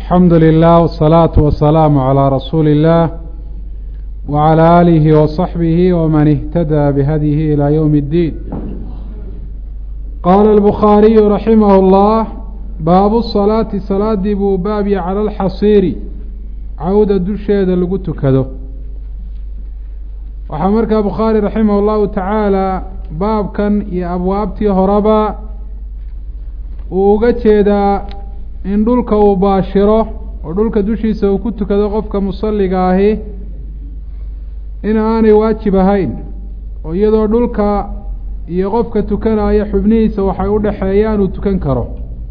alxamdu lilah wsalaatu wasalaamu calaa rasuuli illaah wacalaa aalihi wasaxbihi waman ihtadaa bihadyihi ilaa yowmi اddiin qaala albukhaariyu raximah اllah baabu salaati salaadii buu baabya cala alxasiiri cawda dusheeda lagu tukado waxaa markaa bukhaari raximah اllahu tacaala baabkan iyo abwaabtii horeba uu uga jeedaa in dhulka uu baashiro oo dhulka dushiisa uu ku tukado qofka musalliga ahi in aanay waajib ahayn oo iyadoo dhulka iyo qofka tukanaya xubnihiisa waxay u dhexeeyaan uu tukan karo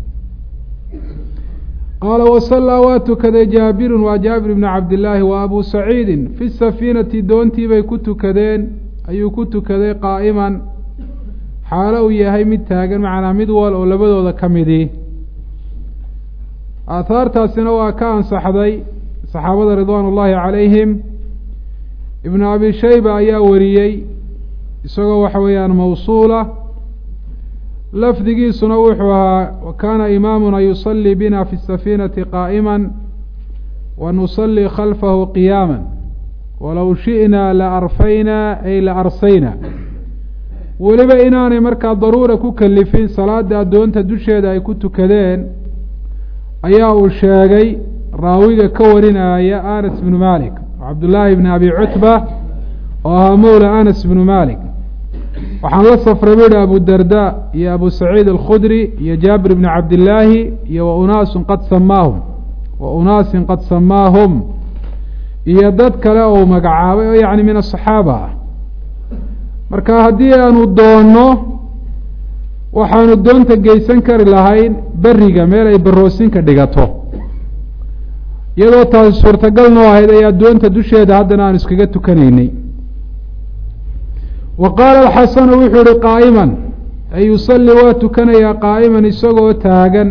qaala wasallaa waa tukaday jaabirun waa jaabir ibni cabdillaahi wa abu saciidin fi safiinati doontii bay ku tukadeen ayuu ku tukaday qaa'iman xaalo uu yahay mid taagan macnaa mid wal oo labadooda ka midii aahaartaasina waa ka ansaxday saxaabada ridwaan ullaahi calayhim ibnu abi shayba ayaa wariyey isagoo waxa weeyaan mawsuula lafdigiisuna wuxuu ahaa wa kaana imaamuna yusallii bina fi safiinati qaa'ima wa nusallii khalfahu qiyaama walow shi'naa la arfaynaa ay la arsayna weliba inaanay markaa daruura ku kalifin salaada addoonta dusheeda ay ku tukadeen ayaa uu sheegay raawiga ka warinaya anas bnu malik cabdullaahi bni abi cutba oo ahaa mowla anas bnu malik waxaan la safray buuhi abu darda iyo abu saciid alkhudri iyo jaabir bni cabdillaahi iyo wa unaasun qad samaahum wa unaasin qad samaahum iyo dad kale oo magacaabay oo yacni min asaxaaba ah marka haddii aanu doonno waxaanu doonta geysan kari lahayn beriga meel ay baroosinka dhigato iyadoo taasi suurtagal noo ahayd ayaa doonta dusheeda haddana aan iskaga tukanaynay wa qaala alxasanu wuxuu ihi qaa'iman ay yusalli waa tukanayaa qaa'iman isagoo taagan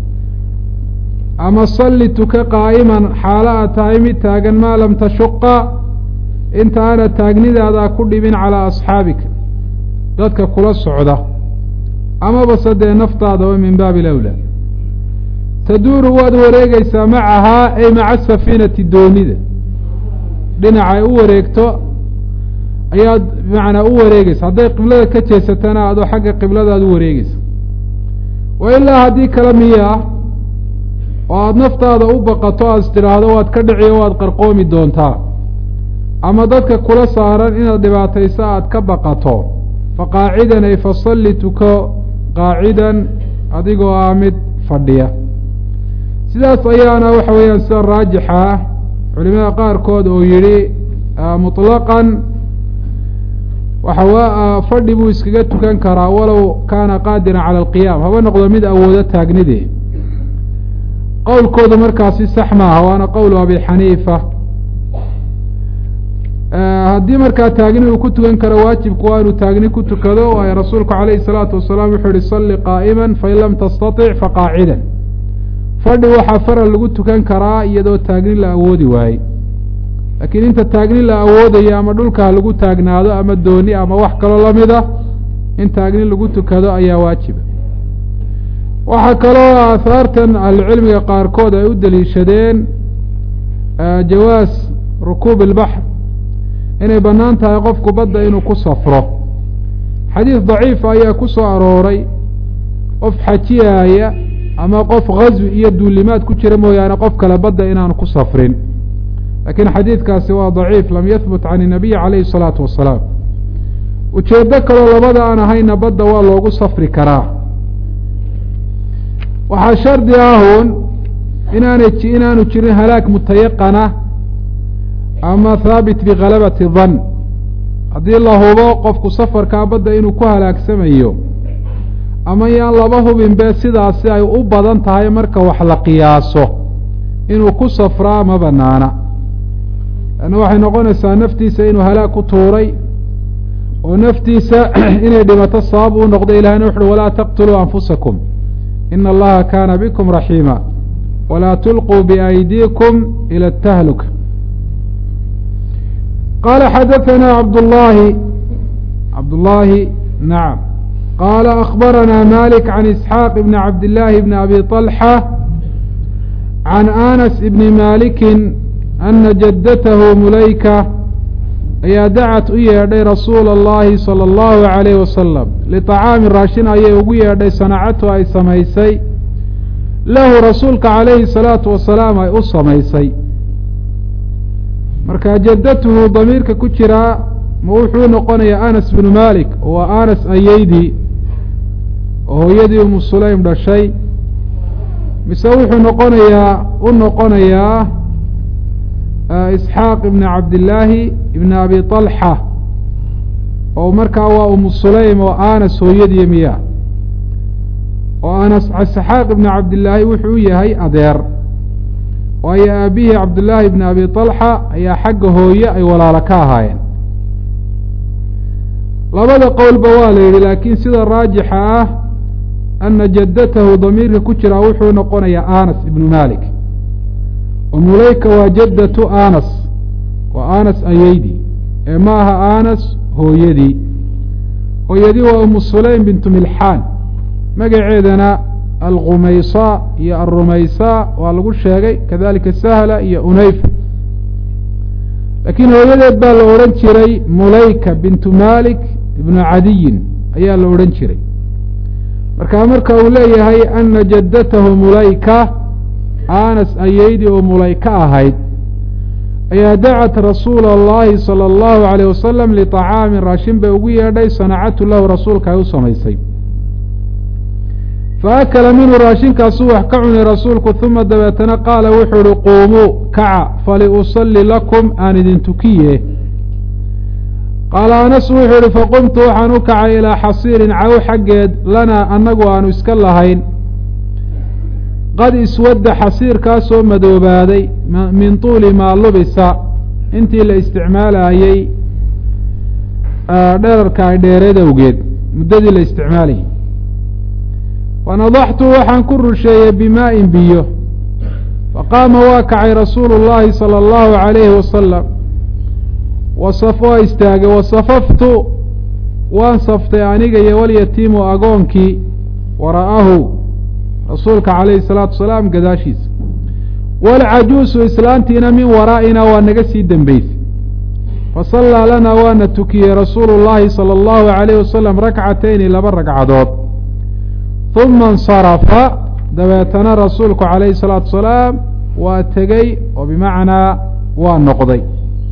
ama salli tuka qaa'iman xaalo aad tahay mid taagan maa lam tashuqa inta aana taagnidaada ku dhibin calaa asxaabika dadka kula socda amaba sadee naftaadaba min baabi lawlaa taduuru waad wareegeysaa macahaa ay maca safiinati doonida dhinacay u wareegto ayaad macnaa u wareegeysa hadday qiblada ka jeesatana adoo xagga qibladaad u wareegeysa wa ilaa haddii kale miyaa oo aada naftaada u baqato aad is tidhaahdo waad ka dhici o waad qarqoomi doontaa ama dadka kula saaran inaad dhibaatayso aada ka baqato fa qaacidan ay fasalli tuko qaacidan adigoo ah mid fadhiya sidaas ayaana waxa weeyaan sida raajixa ah culimada qaarkood oo yidhi muطlaqan waxa fadhi buu iskaga tukan karaa walow kaana qaadiran cala alqiyaam haba noqdo mid awoodo taagnidii qowlkoodu markaasi sax maaha waana qowlu abi xaniifa haddii markaa taagni uu ku tukan karo waajibku waa inuu taagni ku tukado waayo rasuulku calayhi salaatu wasalaam wuxuu yihi salli qaa'iman fain lam tastatic faqaacidan fadhi waxaa faral lagu tukan karaa iyadoo taagni la awoodi waaye laakiin inta taagni la awoodayo ama dhulka ha lagu taagnaado ama dooni ama wax kaloo lamida in taagni lagu tukado ayaa waajiba waxaa kaloo aahaartan ahlucilmiga qaarkood ay u daliishadeen jawaas rukuub ilbaxr inay bannaan tahay qofku badda inuu ku safro xadiis daciifa ayaa ku soo arooray qof xajiyaaya ama qof ghaswi iyo duulimaad ku jira mooyaane qof kale badda inaanu ku safrin laakiin xadiidkaasi waa daciif lam yahbut can inabiyi calayhi salaatu wasalaam ujeeddo kaloo labada aan ahayna badda waa loogu safri karaa waxaa shardi ahun inaanay inaanu jirin halaag mutayaqana ama haabit bikhalabati dan haddii la hubo qofku safarkaa badda inuu ku halaagsamayo ama yaan laba hubinbe sidaasi ay u badan tahay marka wax la qiyaaso inuu ku safraa ma banaana lanna waxay noqonaysaa naftiisa inuu halaag ku tuuray oo naftiisa inay dhimato sabab uu noqdo ilahina wuxuuhi walaa taqtuluu anfusakum ina allaha kaana bikum raxiima walaa tulquu biaydiikum ila atahluka qaala xadaثana cabdullaahi cabdullaahi nacam qaala akbaranaa malik can isxaaq bni cabdillaahi bni abi طalxa can anas ibni malikin ana jaddatahu mulayka ayaa dacat u yeedhay rasuula اllahi salى اllahu عalayh wasalam liطacaami raashin ayay ugu yeedhay sanacatu ay samaysay lahu rasuulka calayhi الsalaatu wasalaam ay u samaysay marka jaddatuhu damiirka ku jiraa ma wuxuu noqonayaa anas bnu malik waa anas ayeydii oo hooyadii umu sulaym dhashay mise wuxuu noqonayaa u noqonayaa isxaaq ibn cabdillaahi ibn abi طalxa oo markaa waa umu sulaym oo anas hooyadii miya oo anas isxaaq ibn cabdillaahi wuxuu u yahay adeer waayo aabihii cabdillaahi ibn abi طalxa ayaa xagga hooye ay walaalo ka ahaayeen labada qowlba waa la yidhi laakiin sida raajixa ah ana jaddatahu damiirka ku jiraa wuxuu noqonayaa anas ibnu malik oo mulayka waa jaddatu anas waa anas ayeydii ee ma aha anas hooyadii hooyadii waa umu sulaym bintu milxaan magaceedana alkhumaysa iyo alrumaysa waa lagu sheegay kadalika sahla iyo unayfa laakiin hooyadeed baa la odhan jiray mulayka bintu malik ibnu cadiyin ayaa la odhan jiray markaa marka uu leeyahay ana jaddatahu mulayka anas ayeydii oo mulayka ahayd ayaa dacat rasuula اllahi salى اllahu عalيyh wasalam liطacaamin raashin bay ugu yeedhay sanacatu lahu rasuulka ay u samaysay faakala minhu raashinkaasuu wax ka cunay rasuulku uma dabeetana qaala wuxuu uhi quumuu kaca faliusalli lakum aan idin tukiye qaala anas wuxuu ihi faqumtu waxaan u kacay ilaa xasiirin caw xaggeed lanaa annagu aanu iska lahayn qad iswadda xasiirkaasoo madoobaaday min tuuli maa lubisa intii la isticmaalayey dherarka ay dheereed awgeed muddadii la isticmaalayay fanadaxtu waxaan ku rusheeyey bimaa'in biyo faqaama waa kacay rasuulu llaahi sala allahu calayhi wasalam wasaf waa istaagay wasafaftu waan saftay aniga iyo walyatiimu agoonkii wara'ahu rasuulka calayhi salaatu wasalaam gadaashiisa walcajuusu islaantiina min waraa'ina waa naga sii dembeysay fasallaa lanaa waana tukiyey rasuulu llaahi sala allahu calayh wasalam rakcatayni laba ragcadood uma insarafa dabeetana rasuulku calayhi salaatu wasalaam waa tegey oo bimacnaa waa noqday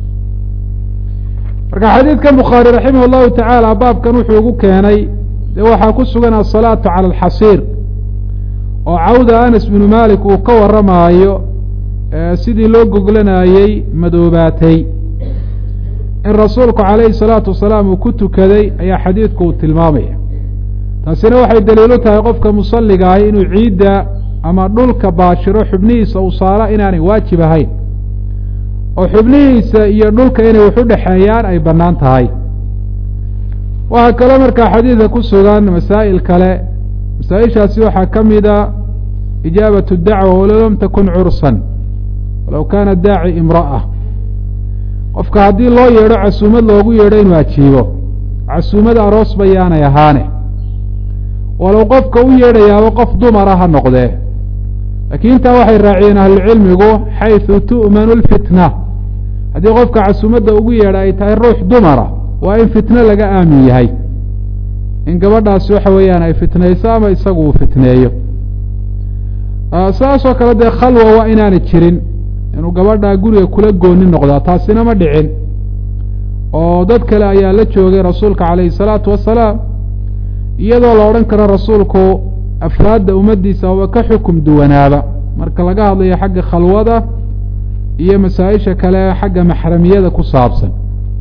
marka xadiidkan bukhaari raximah llahu tacaala baabkan wuxuu ugu keenay dee waxaa ku sugan asalaatu cala alxasiir oo cawda anas binu malik uu ka warramaayo sidii loo goglanayey madoobaatay in rasuulku calayhi salaatu wasalaam uu ku tukaday ayaa xadiidku uu tilmaamaya taasina waxay daliilu tahay qofka musalliga ahi inuu ciidda ama dhulka baashiro xubnihiisa uu saaro inaanay waajib ahayn oo xubnihiisa iyo dhulka inay waxu dhexeeyaan ay bannaan tahay waxaa kaloo markaa xadiidka ku sugan masaa'il kale masaa-ishaasi waxaa ka mida ijaabatu dacwa walow lam takun cursan walow kaana daaci imra'a qofka haddii loo yeedho casuumad loogu yeedho inuu ajiibo casuumad aroos bayaanay ahaane walow qofka u yeedhayaaba qof dumara ha noqdee laakiin intaa waxay raaciyeen ahlucilmigu xaysu tu'manu lfitna haddii qofka casuumadda ugu yeedha ay tahay ruux dumara waa in fitno laga aamin yahay in gabadhaasi waxa weeyaan ay fitnayso ama isagu uu fitneeyo saasoo kale dee khalwa waa inaanay jirin inuu gabadhaa guriga kula gooni noqdaa taasina ma dhicin oo dad kale ayaa la joogay rasuulka calayhi salaatu wasalaam iyadoo la odhan karo rasuulku afraadda ummaddiisa aba ka xukum duwanaaba marka laga hadlayo xagga khalwada iyo masaa-isha kale xagga maxramiyada ku saabsan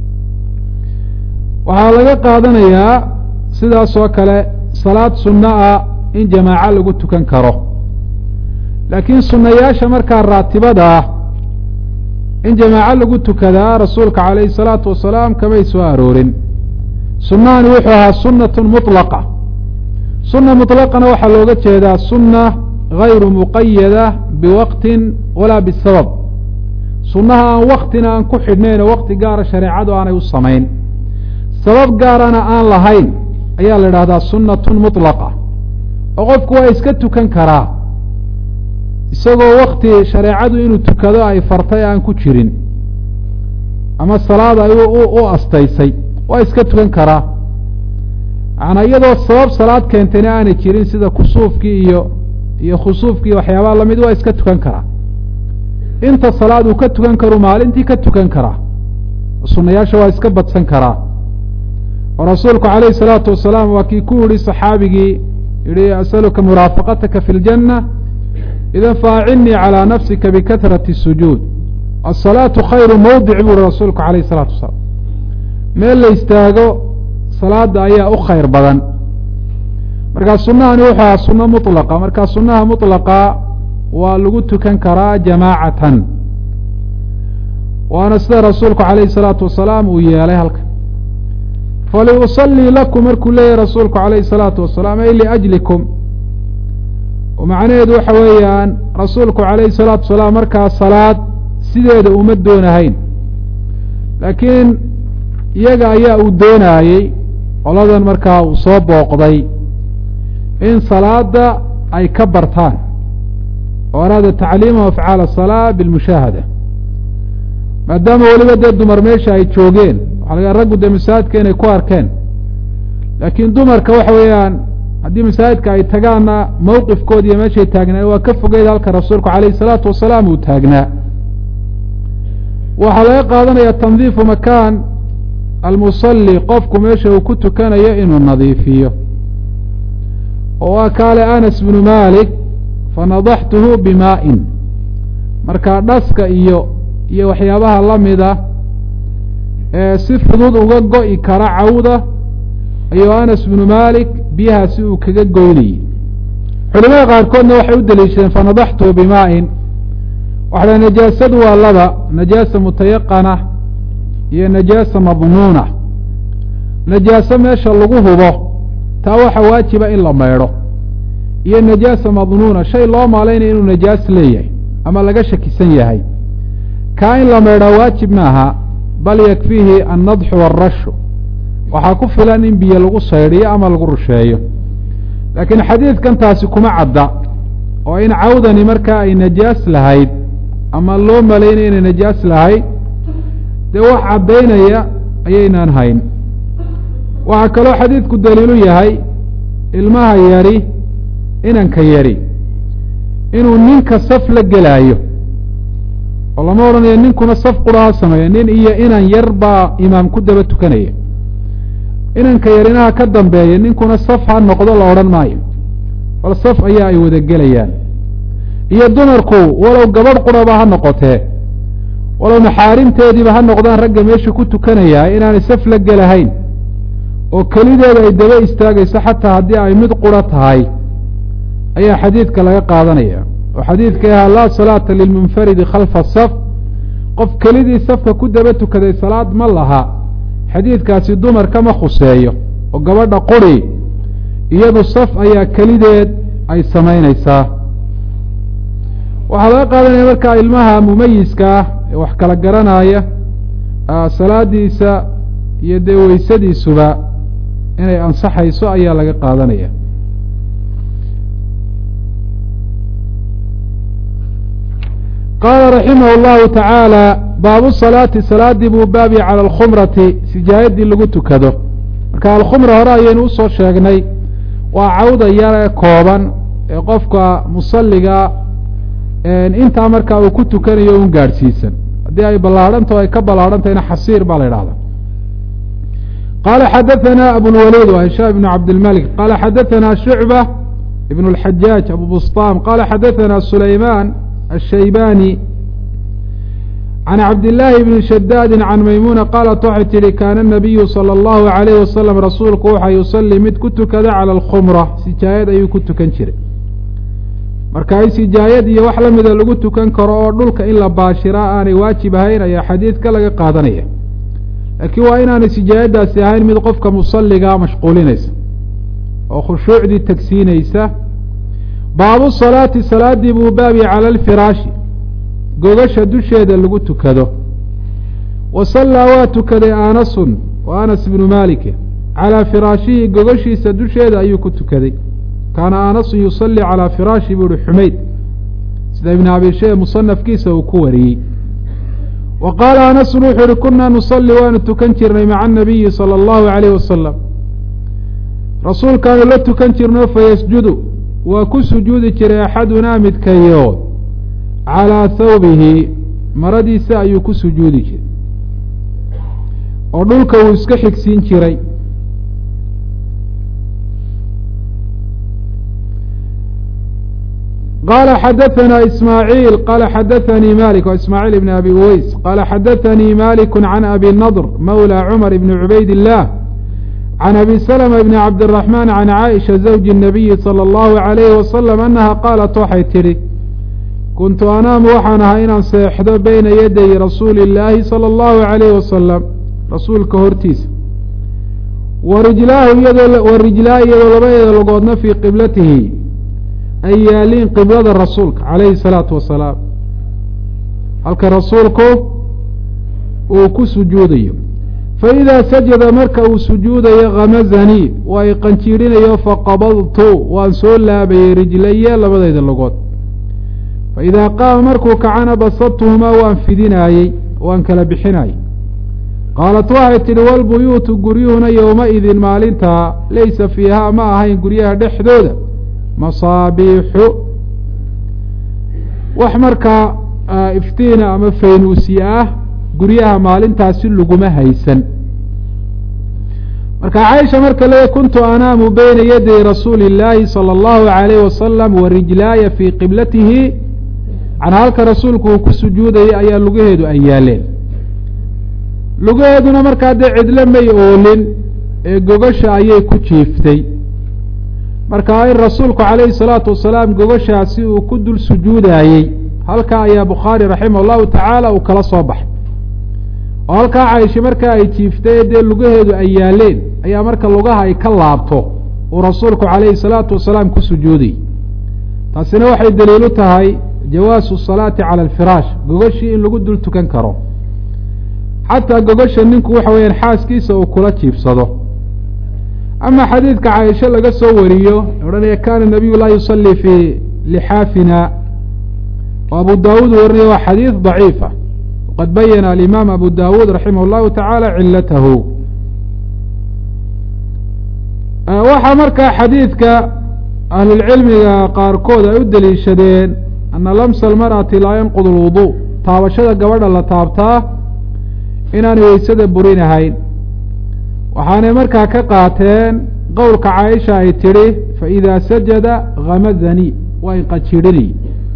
waxaa laga qaadanayaa sidaasoo kale salaad sunno ah in jamaaco lagu tukan karo laakiin sunnayaasha markaa raatibada ah in jamaaco lagu tukadaa rasuulka calayhi salaatu wasalaam kamay soo aroorin sunnahani wuxuu ahaa sunnatun mutlaqa sunna mutlaqana waxaa looga jeedaa sunna gayru muqayada biwaqtin walaa bisabab sunnaha aan waktina aan ku xidhnayn oo wakti gaara shareecadu aanay u samayn sabab gaarana aan lahayn ayaa la idhahdaa sunnatun mutlaqa oo qofku waa iska tukan karaa isagoo wakti shareecadu inuu tukado ay fartay aan ku jirin ama salaad ay u astaysay waa iska tukan karaa macanaa iyadoo sabab salaad keentayna aanay jirin sida kusuufkii iyo iyo khusuufkii waxyaabaha lamid waa iska tukan karaa inta salaad uu ka tukan karu maalintii ka tukan karaa sunayaasha waa iska badsan karaa oo rasuulku calayhi salaatu wasalaam waa kii ku yihi saxaabigii yihi asaluka muraafaqataka fi ljanna idan faacinii calىa nafsika bikahrati sujuud asalaatu khayru mawdic buu uhi rasuulku calayh isalaatu wasalaam meel la istaago salaada ayaa u khayr badan markaa sunahani wuxuu ahaa suno mulaqa markaa sunaha mulaqa waa lagu tukan karaa jamaacatan waana sida rasuulku calayhi salaatu wasalaam uu yeelay halkan faliusalii lakum markuu leeyahy rasuulku calayhi salaatu wasalaam ay liajlikum macnaheedu waxa weeyaan rasuulku calayhi salaatu wasalaam markaa salaad sideeda uma doonahayn laakiin iyaga ayaa uu doonaayey qoladan markaa uu soo booqday in salaada ay ka bartaan oo araada tacliima afcaal asalaa bilmushaahada maadaama weliba dee dumar meesha ay joogeen waxa laga raggu dee masaajidka inay ku arkeen laakiin dumarka waxa weeyaan haddii masaajidka ay tagaanna mawqifkoodi iyo meeshay taagnaan waa ka fogeyd halka rasuulku calayhi salaatu wasalaam uu taagnaa waxaa laga qaadanaya tandiifu makaan almusalli qofku meesha uu ku tukanayo inuu nadiifiyo oo waa kaale anas bnu malik fanadaxtuhu bimaa'in markaa dhaska iyo iyo waxyaabaha la mida ee si fudud uga go'i kara cawda ayuu anas bnu malik biyahaasi uu kaga goynayey culimada qaarkoodna waxay u daliishadeen fanadaxtuhu bimaa'in waxaa najaasadu waa laba najaasa mutayaqana iyo najaasa madnuuna najaaso meesha lagu hubo taa waxa waajiba in la maydho iyo najaasa madnuuna shay loo maalaynaya inuu najaas leeyahay ama laga shakisan yahay kaa in la maydhaa waajib maaha bal yakfiihi annadxu waarashu waxaa ku filan in biyo lagu saydhiyo ama lagu rusheeyo laakiin xadiidkan taasi kuma cadda oo in cawdani markaa ay najaas lahayd ama loo malaynaya inay najaas lahayd dee wax caddaynaya ayaynaan hayn waxaa kaloo xadiidku daliilu yahay ilmaha yari inanka yari inuu ninka saf la gelaayo oo lama odhanayo ninkuna saf qura ha sameeya nin iyo inan yar baa imaam ku daba tukanaya inanka yarinaha ka dambeeya ninkuna saf ha noqdo la odhan maayo bal saf ayaa ay wada gelayaan iyo dumarku walow gabadh quraba ha noqotee walow maxaarimteediiba ha noqdaan ragga meesha ku tukanayaa inaanay saf la gelahayn oo kelideeda ay daba istaagayso xataa haddii ay mid qura tahay ayaa xadiidka laga qaadanaya oo xadiidka ahaa laa salaata lilmunfaridi khalfa saf qof kelidii safka ku daba tukaday salaad ma laha xadiidkaasi dumarka ma khuseeyo oo gabadha quri iyadu saf ayaa kelideed ay samaynaysaa waxaa laga qaadanaya markaa ilmaha mumayiska ah ee wax kala garanaya salaadiisa iyo dee weysadiisuba inay ansaxayso ayaa laga qaadanaya qaala raximah اllahu tacaala baabu salaati salaadii buu baabi cala alkhumrati sijaayadii lagu tukado marka alkhumra hore ayaynu usoo sheegnay waa cawda yare kooban ee qofka musaliga intaa markaa uu ku tukanayo un gaadhsiisan haddii ay ballaadhantaho ay ka ballaadhantahayna xasiir baa la idhahda qala xadaثna abulwaliid wa hishaam ibn cabdilmalik qala xadaثna shucba ibn اlxajaaj abu busطam qala xadaثna sulayman الshaybani can cabdillaahi bni shadaadi can maymuna qaalat waxay tihi kaana nabiyu salى اllahu عalayh wasalam rasuulku waxa yusalii mid ku tukada calى اlkhumra sijaayad ayuu ku tukan jiray marka in sijaayad iyo wax la mida lagu tukan karo oo dhulka in la baashiraa aanay waajib ahayn ayaa xadiidka laga qaadanaya laakiin waa inaanay sijaayadaasi ahayn mid qofka musaligaa mashquulinaysa oo khushuucdii tagsiinaysa baabu salaati salaadii buu baabi cala alfiraashi gogasha dusheeda lagu tukado wa sallaa waa tukaday anasun wa anas bnu maalike calaa firaashihi gogashiisa dusheeda ayuu ku tukaday kaana anasun yusallii calaa firaashi buu uhi xumayd sida ibn abi shee musanafkiisa uu ku wariyey wa qaala anasun wuxuu uhi kunaa nusalli waanu tukan jirnay maca anabiyi sala allahu alayh wasalam rasuulkaanu la tukan jirno fayasjudu waa ku sujuudi jiray axadunaa midkayood calaa thawbihi maradiisa ayuu ku sujuudi jiray oo dhulka uu iska xigsiin jiray qala xadaثna ismaaعiil qala xadaثanii malik wa ismaaعiil ibn abi uweys qala xadaثanii malik can abi nadr mawlى cmar ibn cubayd الlah can abi slma bn cabdالرaحman can caaئiشha zawji الnabiyi salى اllahu عalayh wasalam anaha qaalat waxay tidhi kuntu anaamu waxaan ahaa inaan seexdo beyna yaday rasuuli اllaahi salى اllahu عalayh wasalam rasuulka hortiisa wa rijlaahu iyadoo wa rijlaahi iyadoo labadeeda logoodna fii qiblatihi ay yaaliin qiblada rasuulka calayhi salaatu wasalaam halka rasuulku uu ku sujuudayo fa idaa sajada marka uu sujuudayo khamazanii waa i qanjiirinayo faqabadtu waan soo laabayey rijlaye labadayda logood fa idaa qaama markuu kacana basadtuhumaa waan fidinaayey waan kala bixinayey qaalat waxay tidhi walbuyuutu guryuhuna yowma-idin maalintaa laysa fiihaa ma ahayn guryaha dhexdooda masaabiixu wax markaa iftiina ama faynuusi ah guryaha maalintaasi laguma haysan marka caaisha marka le kuntu anaamu beyna yaday rasuuli اllaahi salى اllahu عalayh wasalam wa rijlaaya fii qiblatihi can halka rasuulku uu ku sujuudayay ayaa lugaheedu ay yaaleen lugaheeduna markaa dee cidlo may oolin ee gogasha ayay ku jiiftay marka in rasuulku calayhi salaatu wasalaam gogashaasi uu ku dul sujuudaayey halkaa ayaa bukhaari raximah allahu tacaala uu kala soo baxay oo halkaa caaisha markaa ay jiiftay dee lugaheedu ay yaaleen ayaa marka lugaha ay ka laabto uu rasuulku calayhi salaatu wasalaam ku sujuudayy taasina waxay daliilu tahay jawaasu salaati cala alfiraash gogashii in lagu dul tukan karo xataa gogasha ninku waxa weeyaan xaaskiisa uu kula jiibsado ama xadiidka caaisha laga soo wariyo odhanaya kana nabiyu laa yusalii fii lixaafina oo abu daawuud warinaya waa xadiid daciifa waqad bayana alimaam abu dawuud raximah اllahu tacaala cilatahu waxaa markaa xadiidka ahlulcilmiga qaarkood ay u deliishadeen ana lamsa almar'ati laa yanqud lwudu taabashada gabadha la taabtaa inaanay weysada burinahayn waxaanay markaa ka qaateen qowlka caaisha ay tidhi faإida sajada hamazani waa inqajirhini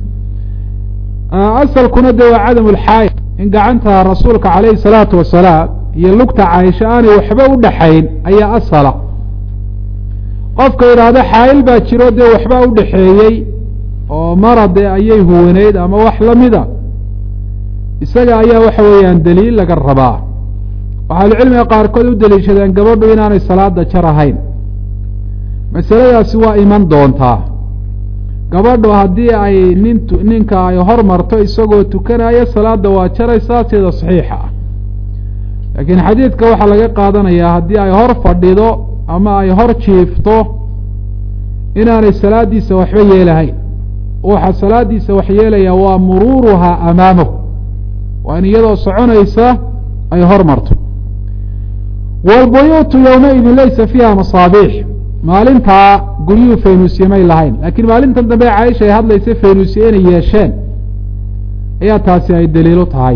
asalkuna de waa cadam lxaay in gacanta rasuulka calayhi الsalaatu wasalaam iyo lugta caaisha aanay waxba u dhaxayn ayaa asala qofka yidhaahdo xaayil baa jiro dee waxba u dhaxeeyey oo marade ayay huwaneyd ama wax lamida isaga ayaa waxa weeyaan daliil laga rabaa waxaalucilmiga qaarkood u deliishadeen gabadhu inaanay salaada jar ahayn masaladaasi waa iman doontaa gabadhu haddii ay nint ninka ay hor marto isagoo tukanaya salaada waa jaraysaa sida saxiixa ah laakiin xadiidka waxaa laga qaadanayaa haddii ay hor fadhido ama ay hor jiifto inaanay salaadiisa waxba yeelahayn waxa salaadiisa wax yeelaya waa muruuruhaa amaamahu waa in iyadoo soconaysa ay hor marto wاlbuyuutu ywmaidin laysa fiiha masaabiix maalintaa guryuhu faynuusye may lahayn laakiin maalintan dambe caaisha ay hadlaysa faynuusye inay yeesheen ayaa taasi ay daliilu tahay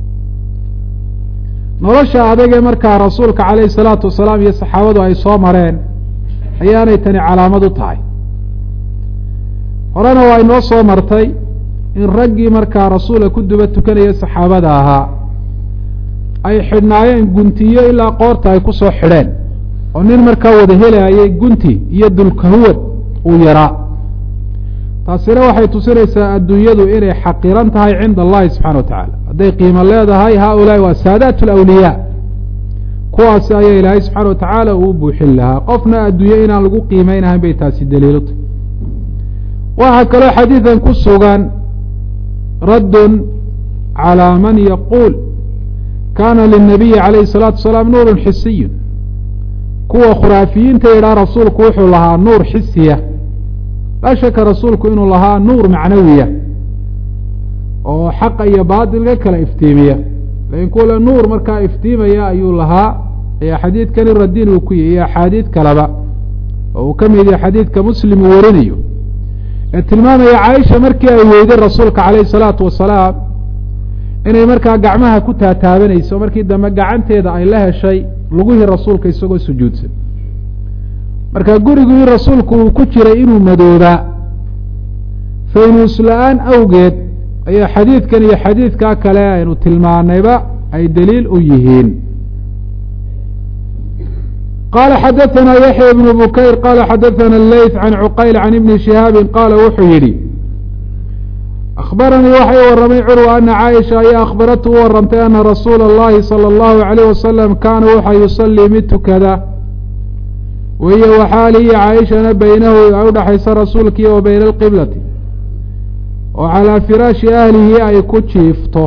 nolosha adagee markaa rasuulka calayhi salaatu wasalaam iyo saxaabadu ay soo mareen ayaanay tani calaamad u tahay horena waa inoo soo martay in raggii markaa rasuula ku duba tukanaya saxaabada ahaa ay xidhnaayeen guntiyo ilaa qoorta ay ku soo xidheen oo nin markaa wada helaayay gunti iyo dulkahuwad uu yaraa taasina waxay tusinaysaa adduunyadu inay xaqiran tahay cinda allahi subxana wa tacaala hadday qiimo leedahay haaulaai waa saadaat alawliyaa kuwaasi ayaa ilaahay subxaana wa tacaala uu buuxin lahaa qofna adduunye inaan lagu qiimeynahayn bay taasi daliilutah waxaa kaloo xadiidan ku sugan raddun calaa man yaquul kaana linabiyi calayhi salaatu wasalaam nuurun xisiyun kuwa khuraafiyiinta yidhaha rasuulku wuxuu lahaa nuur xisiya laa shaka rasuulku inuu lahaa nuur macnawiya oo xaqa iyo baatilka kala iftiimiya lakin kuwale nuur markaa iftiimaya ayuu lahaa ayaa xadiidkani radin uu ku yahy iyo axaadiid kaleba oo uu ka mid yahay xadiidka muslim uu warinayo ee tilmaamaya caaisha markii ay weyday rasuulka calayhi salaatu wasalaam inay markaa gacmaha ku taataabanayso markii dambe gacanteeda ay la heshay lugihii rasuulka isagoo sujuudsan marka gurigii rasuulku uu ku jiray inuu madoobaa faynuus la-aan awgeed ayaa xadiidkan iyo xadiidkaa kale aynu tilmaanayba ay daliil u yihiin qala xadaثna yaحya ibn bukayr qala xadaثna leyth can cuqayl can ibni shihaabi qaala wuxuu yidhi akhbaranii waxay waramay curwa ana caaisha ayaa akhbaratu u warantay ana rasuula اllahi salى اllahu عalayh wasalam kaana wuxa yusalii mid tukada wahiyo waxaalihi caaishana beynahu ay udhaxaysa rasuulkii wa beyna alqiblati oo calaa firaashi ahlihi ay ku jiifto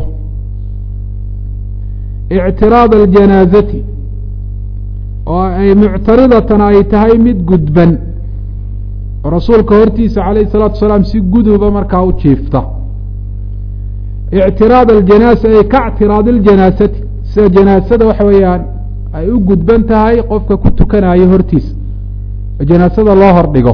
ictiraad aljanaazati oo ay muctaridatan ay tahay mid gudban oo rasuulka hortiisa calayhi salaatu wasalaam si guduba markaa u jiifta ictiraad aljanaasa ay ka ctiraadi ljanaasati sida janaasada waxa weeyaan ay u gudban tahay qofka ku tukanayo hortiisa oo janaasada loo hordhigo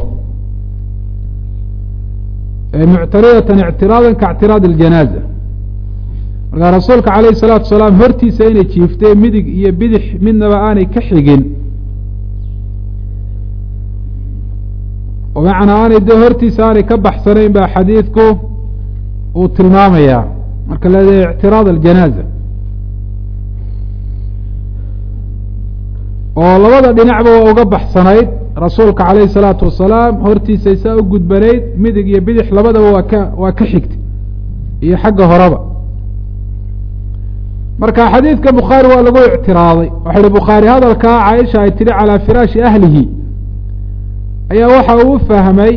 muctaridatan ictiraadan ka ctiraad aljanaaza markaa rasuulka calayhi salaatu wasalaam hortiisa inay jiiftee midig iyo bidix midnaba aanay ka xigin oo macnaa aanay dee hortiisa aanay ka baxsanayn baa xadiidku uu tilmaamayaa marka leedahay ictiraad aljanaaza oo labada dhinacba waa uga baxsanayd rasuulka calayhi salaatu wasalaam hortiisa saa u gudbanayd midig iyo bidix labadaba waa ka waa ka xigtay iyo xagga horeba marka xadiidka bukhaari waa lagu ictiraaday waxa uhi bukhaari hadalkaa caaisha ay tidhi calaa firaashi ahlihi ayaa waxa uu fahmay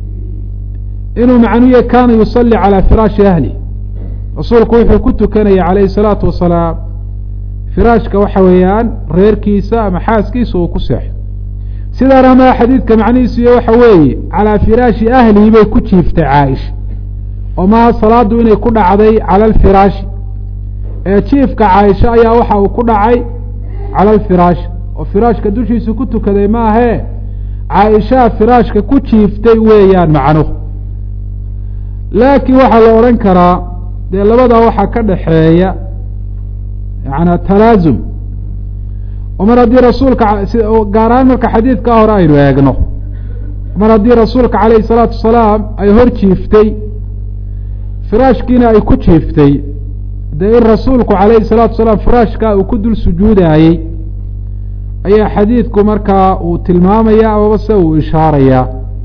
inuu macnuye kaana yusalli calaa firaashi ahlihi rasuulku wuxuu ku tukanaya calayhi salaatu wasalaam firaashka waxa weeyaan reerkiisa ama xaaskiisa uu ku seexo sidaana maa xadiidka macnihiisu iyo waxa weeye calaa firaashi ahlihi bay ku jiiftay caaisha oo maha salaadu inay ku dhacday cala alfiraashi ee jiifka caaisha ayaa waxa uu ku dhacay cala alfiraash oo firaashka dushiisu ku tukaday maahee caaishaha firaashka ku jiiftay weeyaan macnuhu laakiin waxaa la odhan karaa dee labadaa waxaa ka dhaxeeya yaana talaasum oo mar haddii rasuulka gaar ahaan marka xadiidkaa hore aynu eegno mar haddii rasuulka calayhi salaatu wasalaam ay hor jiiftay firaashkiina ay ku jiiftay dee in rasuulku calayhi salaatu wasalaam firaashkaa uu ku dul sujuudaayey ayaa xadiidku markaa uu tilmaamaya amaba se uu ishaarayaa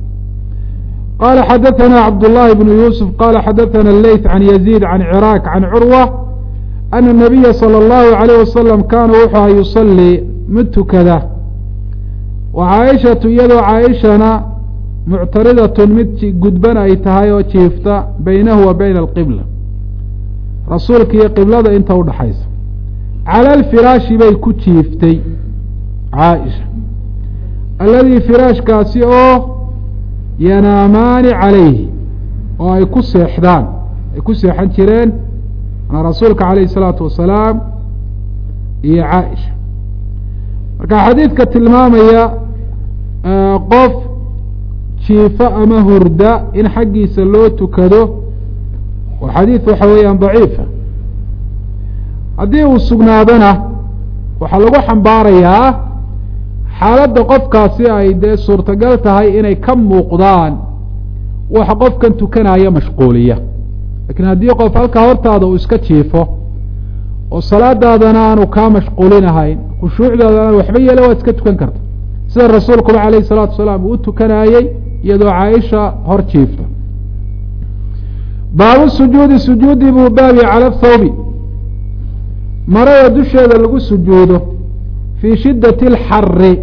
qala xadaثana cabdullahi bnu yuusuf qala xadaثana leyth can yaziid can ciraaq can curwa ana الnabiya salى اllahu عalayh wasalam kaana wuxuu aha yusalii mid tukada wa caaishatu iyadoo caaishana muctaridatun mid gudban ay tahay oo jiifta baynahu wa bayna alqibla rasuulka iyo qiblada inta udhaxaysa cala alfiraashi bay ku jiiftay caaisha alladii firaashkaasi oo yanaamaani calayhi oo ay ku seexdaan ay ku seexan jireen manaa rasuulka calayhi isalaatu wasalaam iyo caaisha marka xadiidka tilmaamaya qof jiifo ama hurda in xaggiisa loo tukado waa xadiid waxa weeyaan daciifa haddii uu sugnaadona waxaa lagu xambaarayaa xaaladda qofkaasi ay dee suurtagal tahay inay ka muuqdaan waxa qofkan tukanaya mashquuliya lakiin haddii qof halkaa hortaada uu iska jiifo oo salaadaadana aanu kaa mashquulinahayn khushuucdaadana waxba yeele waad iska tukan karta sida rasuulkuba calayhi salaatu wasalaam uu u tukanayey iyadoo caaisha hor jiifta baabu sujuudi sujuudi buu baabi cala thawbi marada dusheeda lagu sujuudo fii shiddati alxari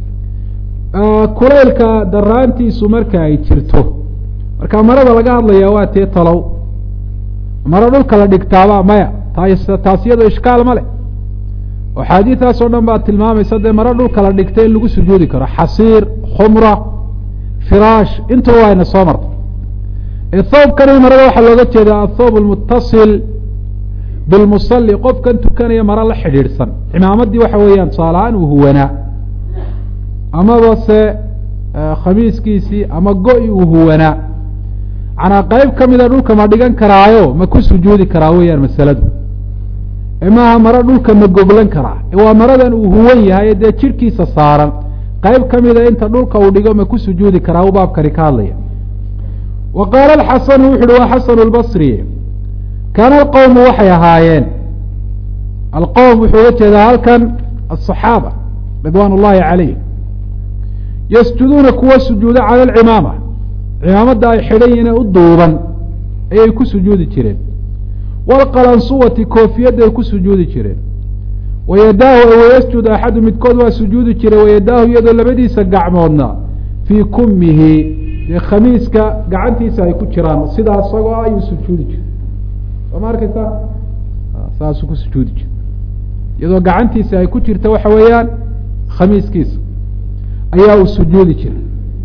kulaylka daraantiisu marka ay jirto marka marada laga hadlayaa waa tee talow maro dhulka la dhigtaaba maya taas taas iyadoo ishkaal ma leh oo xaadiidaas oo dhan baa tilmaamaysa dee maro dhulka la dhigta in lagu sujuudi karo xasiir khumra firaash intuba wayna soo martay thawbkani marada waxaa looga jeedaa athawb almutasil bilmusali qofkan tukanaya mara la xidhiidhsan cimaamaddii waxa weeyaan tusaalahaan uu huwanaa amaba se khamiiskiisii ama go-i uu huwanaa manaa qeyb ka mida dhulka ma dhigan karaayo ma ku sujuudi karaa weeyaan masaladu maaha maro dhulka ma goglan karaa waa maradan uu huwan yahay dee jirkiisa saaran qeyb ka mida inta dhulka uu dhigo ma ku sujuudi karaa u baabkani ka hadlaya wa qaala alxasanu wuxu uhi waa xasanu lbasri kaana alqowmu waxay ahaayeen alqowm wuxuu uga jeedaa halkan asaxaaba ridwaan ullahi calayh yasjuduuna kuwa sujuuda cala alcimaama cimaamadda ay xidhan yihiin u duuban ayay ku sujuudi jireen waalqalansuwati koofiyadda ay ku sujuudi jireen wayadaahu wayasjud axadu midkood waa sujuudi jiray wayadaahu iyadoo labadiisa gacmoodna fii kumihi dee khamiiska gacantiisa ay ku jiraan sidaa isagoo ah ayuu sujuudi jiray soo ma arkaysaa saasuu ku sujuudi jiray iyadoo gacantiisa ay ku jirta waxa weeyaan khamiiskiisa ayaa uu sujuudi jiray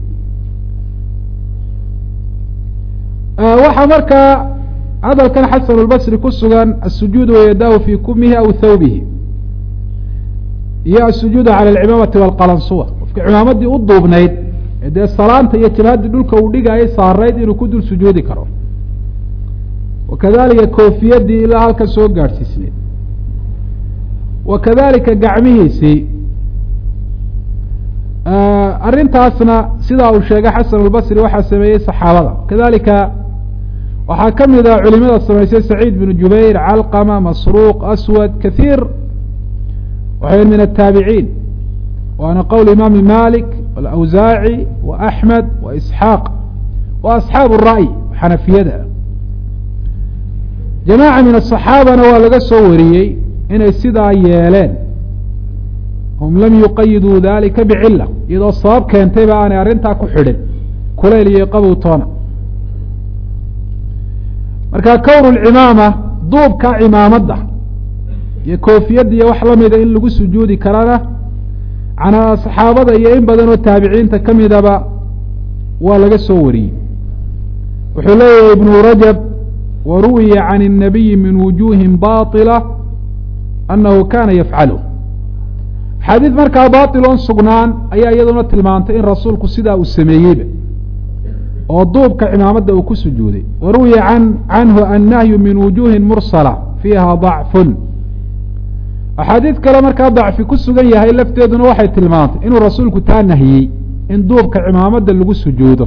waxaa markaa hadalkan xasan اlbasri ku sugan asujuudu wayadahu fi kumihi aw thawbihi iyo asujuudu cala alcimaamati wاlqalansuwa qofka cimaamadii u duubnayd ee dee salaanta iyo jabhaddii dhulka uu dhigayay saarayd inuu ku dul sujuudi karo wakadalika koofiyadii ilaa halkan soo gaadhsiisneed wa kadalika gacmihiisii arrintaasna sidaa uu sheegay xasan albasri waxaa sameeyey saxaabada kadalika waxaa ka mid ah culimada samaysay saciid binu jubayr calqama masruuq aswad kahiir waxay min ataabiciin waana qowl imaami malik alawsaaci wa axmed wa isxaaq wa asxaabu ra'y xanafiyada jamaaca min asaxaabana waa laga soo wariyey inay sidaa yeeleen hum lam yuqayiduu dalika bicila iyadoo sabab keentayba aanay arrintaa ku xidhin kulayl iyo qabow toona marka kownu lcimaama duubka cimaamadda iyo koofiyadda iyo wax lamida in lagu sujuudi karana canaa saxaabada iyo in badan oo taabiciinta ka midaba waa laga soo wariyey wuxuu leeyahay ibnu rajab wa ruwiya can الnabiyi min wujuhin baطila anahu kana yafcalu xadiid markaa baطiloon sugnaan ayaa iyaduna tilmaantay in rasuulku sidaa uu sameeyeyba oo duubka cimaamadda uu ku sujuuday wa ruwiya an canhu annahyu min wujuhin mursala fiiha ضacfun axaadiid kale markaa dacfi ku sugan yahay lafteeduna waxay tilmaantay inuu rasuulku taa nahiyey in duubka cimaamadda lagu sujuudo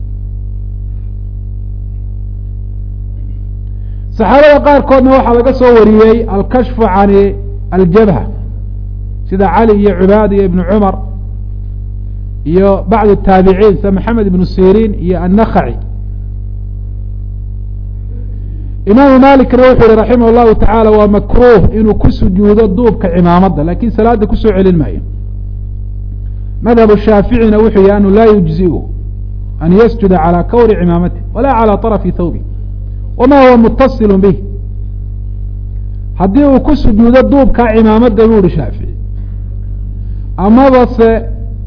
saxaabada qaarkoodna waxaa laga soo wariyey alkashfu can aljabha sida cali iyo cubaad iyo ibnu cumar iyo bacd taabiciin sida maxamed ibnu sirin iyo annakhaci imaamu malikna wuxuu yihi raximah llahu tacaala waa makruuh inuu ku sujuudo duubka cimaamadda lakin salaada kusoo celin maayo madhab shaaficina wuxuu yihi anu laa yujziu an yasjuda calى kawri cimaamati wala calى طarafi thawbi wama huwa mutasilu bih haddii uu ku sujuudo duubka cimaamadda buu ihi shaafici amaba se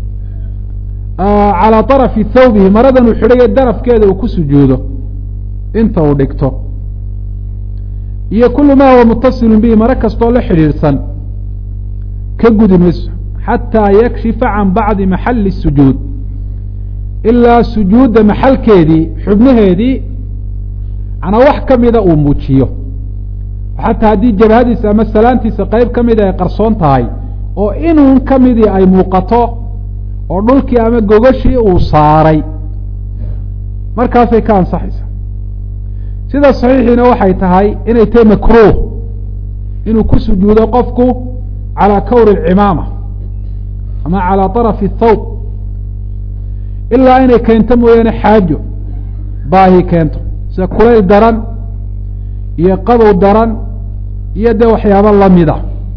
calى طarafi thawbihi maradan uu xidhaye darafkeeda uu ku sujuudo inta uu dhigto iyo kulu ma huwa mutasilu bihi maro kastoo la xidhiidhsan ka gudi mayso xataa yakshifa can bacdi maxali الsujuud ilaa sujuudda maxalkeedii xubnaheedii manaa wax ka mida uu muujiyo xataa haddii jabhadiisa ama salaantiisa qeyb ka mida ay qarsoon tahay oo inuun ka midii ay muuqato oo dhulkii ama gogashii uu saaray markaasay ka ansaxaysa sida saxiixiina waxay tahay inay tahay makruuh inuu ku sujuudo qofku calaa kawri alcimaama ama calaa طarafi thawb ilaa inay keento mooyaane xaajo baahi keento sida kulayl daran iyo qabow daran iyo dee waxyaabo lamida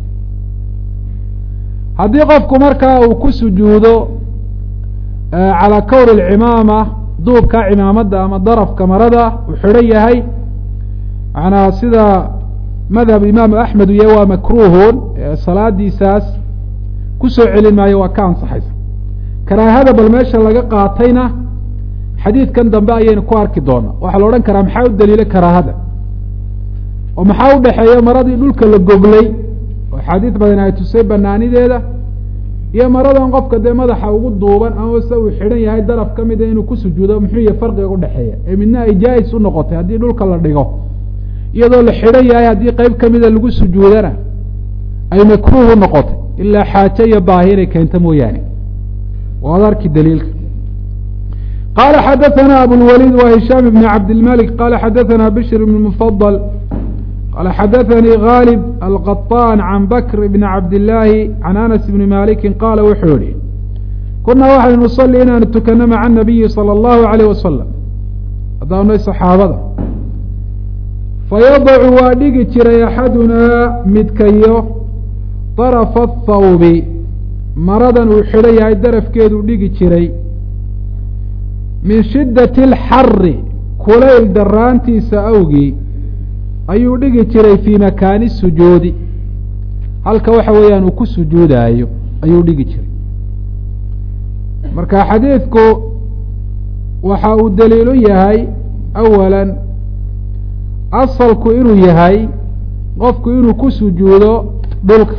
haddii qofku markaa uu ku sujuudo calaa kawri alcimaama duubka cimaamadda ama darafka marada uu xidhan yahay manaa sida madhab imaamu axmed u yahay waa makruuhun salaadiisaas kusoo celin maayo waa ka ansaxaysa karaahada bal meesha laga qaatayna xadiidkan dambe ayaynu ku arki doonaa waxaa la odhan karaa maxaa u daliila karaahada oo maxaa u dhexeeya maradii dhulka la goglay oo axaadiis badan ay tusay banaanideeda iyo maradan qofka dee madaxa ugu duuban ama se uu xidhan yahay daraf ka mida inuu ku sujuudo muxuu yahay farqiga udhexeeya ee midna ay jaa-is u noqotay haddii dhulka la dhigo iyadoo la xidhan yahay haddii qeyb kamida lagu sujuudana ay makruuh u noqotay ilaa xaajo iyo baahi inay keento mooyaane waad arki daliilka qala xadaثna abulwaliid wa hishaam bn cabdilmalik qala xadaثna bishr bn mufadl qala xadaثanii gaalib alqaطaan can bakr bn cabdillaahi can anas bni maliki qaala wuxuu yihi kunaa waxaynu nusalli inaanu tukano maca nabiyi salى اllahu alayh wasalam haddaanay saxaabada fayadacu waa dhigi jiray axadunaa midkayo darafa athawbi maradan uu xidhan yahay darafkeeduu dhigi jiray min shiddati alxari kulayl daraantiisa awgii ayuu dhigi jiray fii makaani sujuudi halka waxa weeyaan uu ku sujuudaayo ayuu dhigi jiray marka xadiidku waxa uu daliilu yahay awalan asalku inuu yahay qofku inuu ku sujuudo dhulka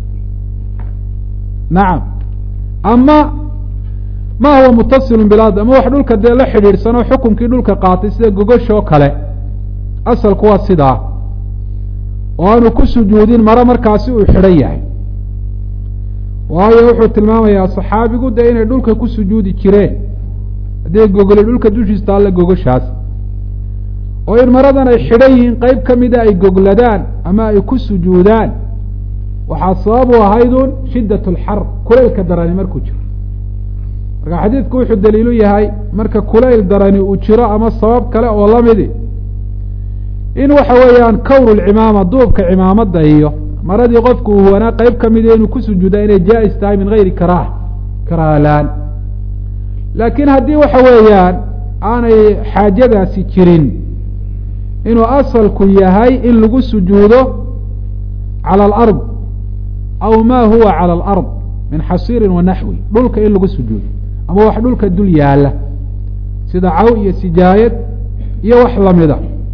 nacam ama ma huwa mutasilun bilard ama wax dhulka dee la xidhiidhsanoo xukunkii dhulka qaatay sida gogoshoo kale asalku waa sidaa oo aanu ku sujuudin maro markaasi uu xidhan yahay waayo wuxuu tilmaamayaa saxaabigu dee inay dhulka ku sujuudi jireen haddii gogoli dhulka dushiis taalla gogoshaas oo in maradan ay xidhan yihiin qeyb ka mida ay gogladaan ama ay ku sujuudaan waxaa sabab u ahaydun shiddat alxar kulaylka darani markuu jiro marka xadiidku wuxuu daliilu yahay marka kulayl darani uu jiro ama sabab kale oo lamidi in waxa weeyaan kawru lcimaama duubka cimaamadda iyo maradii qofku uu wanaa qeyb ka mida inuu ku sujuudaa inay jaa-is tahay min gayri karaaha karaahalaan laakiin haddii waxa weeyaan aanay xaajadaasi jirin inuu asalku yahay in lagu sujuudo calى alard aw ma huwa calى alard min xasiirin wa naxwi dhulka in lagu sujuudo ama wax dhulka dul yaala sida caw iyo sijaayad iyo wax lamida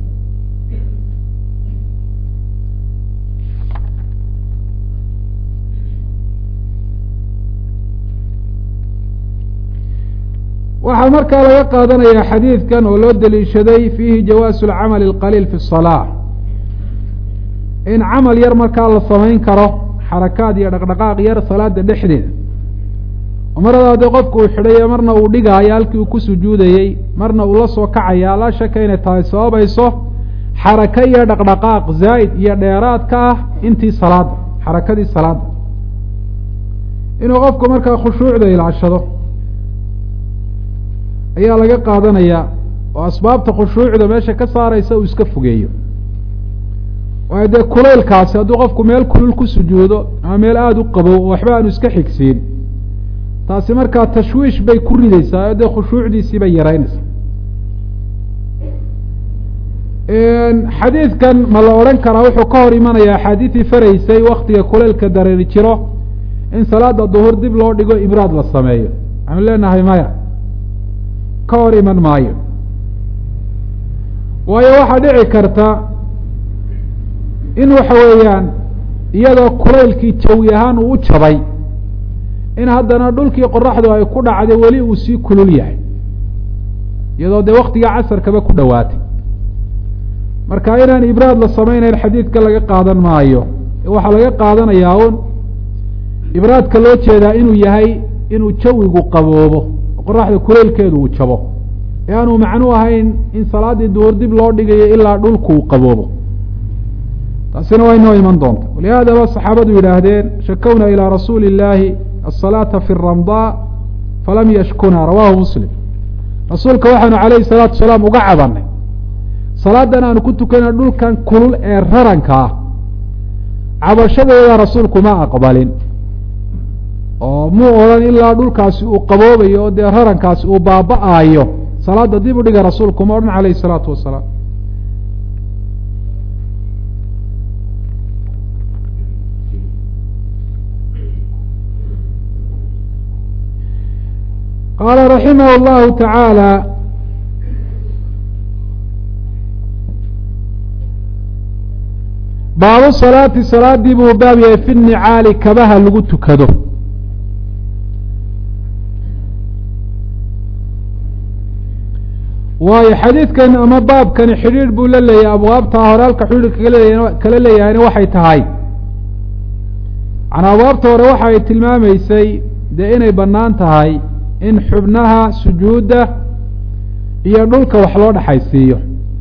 waxaa markaa laga qaadanaya xadiidkan oo loo daliishaday fiihi jawaasu اlcamali اlqaliil fi الصalaaة in camal yar markaa la samayn karo xarakaad iyo dhaqdhaqaaq yar salaada dhexdeeda oo marada haddii qofku uu xidhayo marna uu dhigaayo halkii uu ku sujuudayey marna uu la soo kacaya laa shaka inay tahay sababayso xaraka iyo dhaqdhaqaaq zaa'id iyo dheeraad ka ah intii salaada xarakadii salaada inuu qofku markaa khushuucda ilaashado ayaa laga qaadanayaa oo asbaabta khushuucda meesha ka saaraysa uu iska fogeeyo waayo dee kulaylkaasi hadduu qofku meel kulul ku sujuudo ama meel aada u qabow oo waxba aanu iska xigsiin taasi markaa tashwiish bay ku rideysaa oo dee khushuucdiisii bay yaraynaysaa xadiidkan ma la odhan karaa wuxuu ka hor imanaya axaadiidii faraysay waktiga kulaylka dareeri jiro in salaada duhur dib loo dhigo ibraad la sameeyo waxaanu leenahay maya ka hor iman maayo waayo waxaa dhici karta in waxa weeyaan iyadoo kulaylkii jawi ahaan uu u jabay in haddana dhulkii qoraxdu ay ku dhacday weli uu sii kulul yahay iyadoo dee waktiga casarkaba ku dhowaatay marka inaan ibraad la samaynayn xadiidka laga qaadan maayo waxaa laga qaadanayaa un ibraadka loo jeedaa inuu yahay inuu jawigu qaboobo qoraxda kuleylkeedu uu jabo ee aanu macnu ahayn in salaaddii duhur dib loo dhigayo ilaa dhulku uu qaboobo taasina waa inoo iman doonta walihaada ba saxaabadu yidhaahdeen shakowna ilaa rasuuli illaahi asalaata fi ramdaa falam yashkuna rawahu muslim rasuulka waxaanu calayhi salaatu wasalaam uga cabanay salaadan aanu ku tukanay dhulkan kulul ee raranka ah cabashadeeda rasuulku ma aqbalin oo muu odhan ilaa dhulkaasi uu qaboobayo oo dee rarankaasi uu baaba-aayo salaada dib u dhiga rasuulku ma odhan calayhi salaatu wasalaam qaala raximah اllahu tacaala baabu salaati salaadii buu baab yahay fi nicaali kabaha lagu tukado waayo xadiidkan ama baabkani xidhiidh buu la leeyahay abwaabta hore halka xidhiidhka kale kala leeyahayna waxay tahay macnaa abwaabta hore waxa ay tilmaamaysay dee inay bannaan tahay in xubnaha sujuudda iyo dhulka wax loo dhexaysiiyo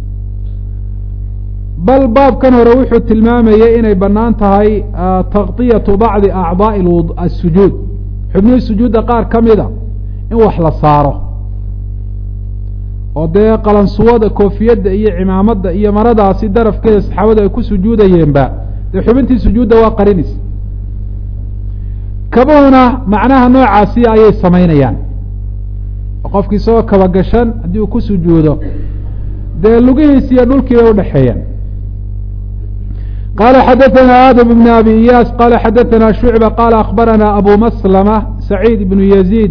bal baabkan hore wuxuu tilmaamayay inay bannaan tahay takطiyatu bacdi acdaaءi asujuud xubnihii sujuudda qaar ka mida in wax la saaro oo dee qalansuwada koofiyadda iyo cimaamadda iyo maradaasi darafkeeda saxaabadu ay ku sujuudayeenba dee xubintii sujuudda waa qarinis kabuhuna macnaha noocaasi ayay samaynayaan oo qofki isagoo kaba gashan haddii uu ku sujuudo dee lugihiisi iyo dhulkii bay udhexeeyaan qala xadaثna adam بn abi iyaas qala xadaثna shucba qala akbarana abu maslama saciid ibn yaziid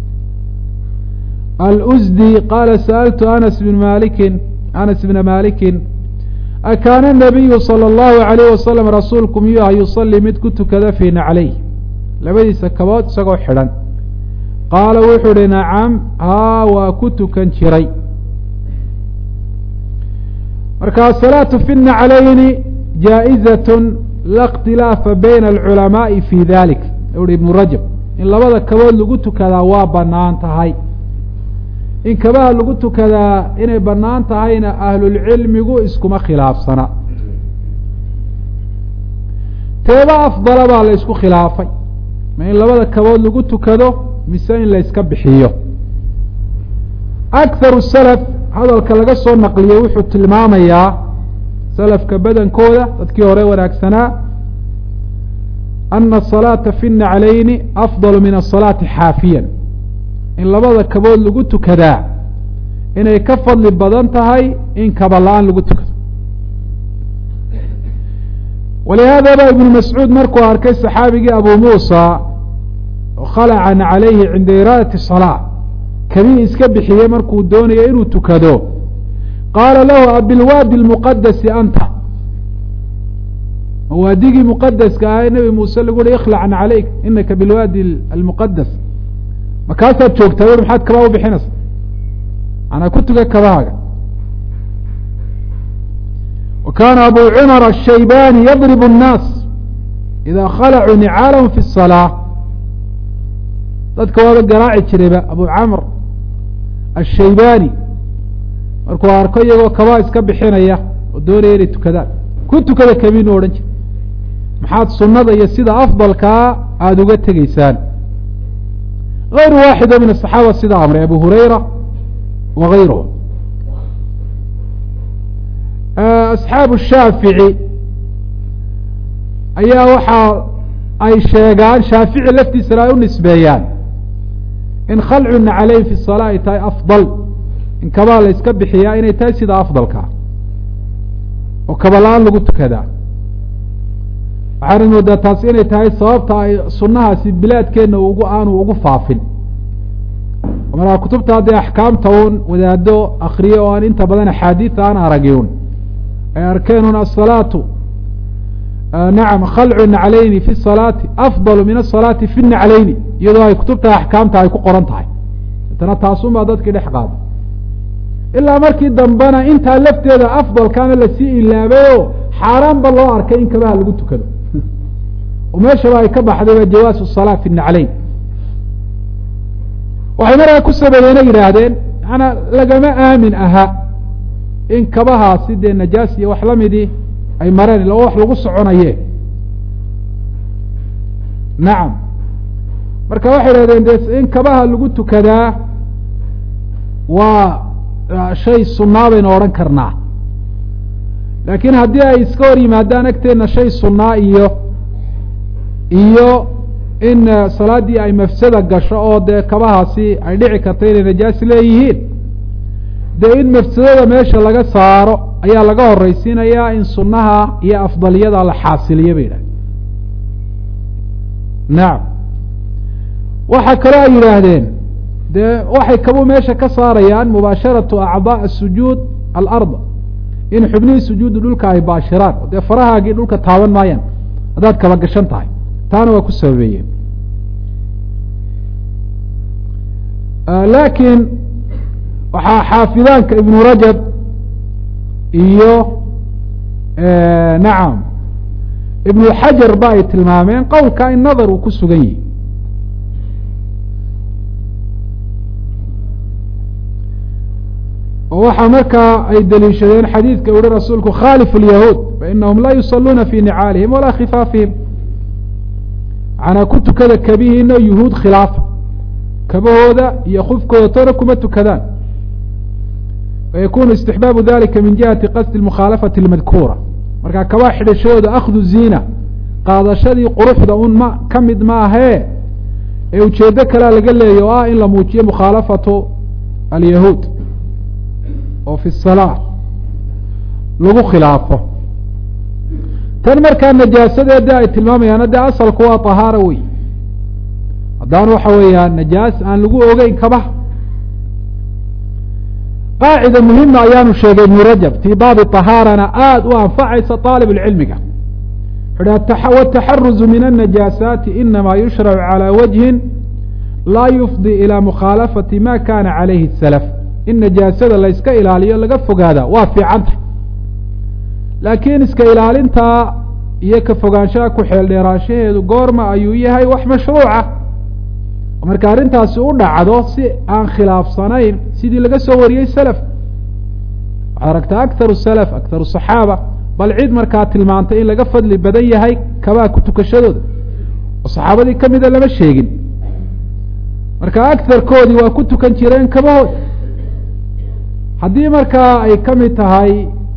alsdi qala sa'altu anas bn maliki anas bna maliki akaana الnabiyu salى اllahu عalayh wasalam rasuulku miyuu aha yusalii mid ku tukada fii naclayh labadiisa kabood isagoo xidhan qaala wuxuu uhi nacam haa waa ku tukan jiray marka asalaatu fi naclayni jaaئizaة la اkhtilaafa bayna alculamaaءi fi dalik uhi ibnu rajab in labada kabood lagu tukadaa waa banaan tahay in kabaha lagu tukadaa inay banaan tahayna ahlulcilmigu iskuma khilaafsana teeba afdala baa la isku khilaafay ma in labada kabood lagu tukado mise in la yska bixiyo akharu salaf hadalka laga soo naqliyey wuxuu tilmaamayaa salafka badankooda dadkii hore wanaagsanaa ana asalaata fi naclayni afdalu min asalaati xaafiyan in labada kabood lagu tukadaa inay ka fadli badan tahay in kaba la-aan lagu tukado walihaada ba ibnu mascuud markuu arkay saxaabigii abu muusa khalacan calayhi cinda iraadati salaa kabii iska bixiyey markuu doonayo inuu tukado qaala lahu abilwaadi lmuqadasi anta waadigii muqadaska ah ee nebi muuse lagu uhi ikhlacan calayk inaka bilwaadi almuqadas makaasaad joogtaa ui maxaad kabaa u bixinaysa manaa ku tuga kabahaaga wa kaana abu cumar ashaybani yadrib الnaas ida khalacuu nicaalahum fi الsalaa dadka waaba garaaci jirayba abu camr ashaybani markuu arko iyagoo kabaa iska bixinaya oo doonaya inay tukadaan ku tukada kabiinu odhan jira maxaad sunnada iyo sida afdalkaa aada uga tegeysaan غayru waaxid min الصaxaaba sida amray abu hurayra wa غayruhu asxaabu shaafici ayaa waxa ay sheegaan shaafici laftiisana ay u nisbeeyaan in khalcuna caleyh fi الsalaa ay tahay afضal in kabaa la yska bixiyaa inay tahay sida afdalka oo kaba la-aan lagu tukadaa waxaana moodaa taasi inay tahay sababta ay sunnahaasi bilaadkeenna ugu aanu ugu faafin markaa kutubta haddee axkaamta un wadaado akriye oo aan inta badan axaadiida aan aragin ay arkeen un asalaatu nacam khalcu naclayni fi salaati afdalu min asalaati fi naclayni iyadoo ay kutubta axkaamta ay ku qoran tahay tana taasun baa dadkii dhex qaada ilaa markii dambena intaa lafteeda afdalkaana lasii ilaabayo xaaraan ba loo arkay in kabaha lagu tukado oo meeshaba ay ka baxdayba jawaasu salaa fi naclayn waxay markaa ku sababeena yidhaahdeen maanaa lagama aamin aha in kabahaasi dee najaas iyo wax lamidii ay mareen illa wax lagu soconaye nacam marka waxay idhahdeen de in kabaha lagu tukadaa waa shay sunnaa baynu odhan karnaa laakiin haddii ay iska hor yimaadaan agteenna shay sunnaa iyo iyo in salaaddii ay mafsada gasho oo dee kabahaasi ay dhici karta inay najaas leeyihiin dee in mafsadada meesha laga saaro ayaa laga horraysiinayaa in sunnaha iyo afdaliyada la xaasiliyo bay yidhahdeen nacam waxaa kaloo ay yidhaahdeen dee waxay kabuu meesha ka saarayaan mubaasharatu acdaa asujuud alarda in xubnihii sujuuddu dhulka ay baashiraan oo dee farahaagii dhulka taaban maayaan haddaad kaba gashan tahay taana waa ku sababeeyeen laakiin waxaa xaafidaanka ibnu rajab iyo nacam ibnu xajar ba ay tilmaameen qowlka in nadar uu ku sugan yihi oo waxaa markaa ay deliishadeen xadiidka uhi rasuulku khaalif اlyahuud fainahum laa yusaluuna fi nicaalihim walaa khifaafihim manaa ku tukada kabihiina yuhuud khilaafa kabahooda iyo khufkooda toona kuma tukadaan wayakunu istixbaabu dalika min jihati qasdi mukhaalafati اlmadkuura markaa kabaa xidhashadooda akhdu ziina qaadashadii quruxda un ma ka mid ma ahee ee ujeedo kalea laga leeya oo ah in la muujiyo mukhaalafatu alyahuud oo fi salaa lagu khilaafo tan markaa najaasadeeda ay tilmaamayaan dee asalku waa tahaara wey haddaan waxa weeyaan najaas aan lagu ogeyn kabaha qaacida muhima ayaanu sheegay ibnu rajab fii baabi طahaarana aada u anfacaysa طaalib اlcilmiga wuxu wataxaruzu min الnajaasaati inama yushracu calى wajhin laa yufdi ilى mukhaalafati ma kana calayhi الsalaf in najaasada layska ilaaliyo laga fogaada waa fiicanta laakiin iska ilaalintaa iyo ka fogaanshaha ku xeel dheeraanshaheedu goorma ayuu yahay wax mashruuca marka arrintaasi u dhacdo si aan khilaafsanayn sidii laga soo wariyey selaf waxaad aragtaa akharu salaf akharu saxaaba bal cid markaa tilmaantay in laga fadli badan yahay kabaa ku tukashadooda oo saxaabadii ka mida lama sheegin marka agarkoodii waa ku tukan jireen kabahooda haddii markaa ay ka mid tahay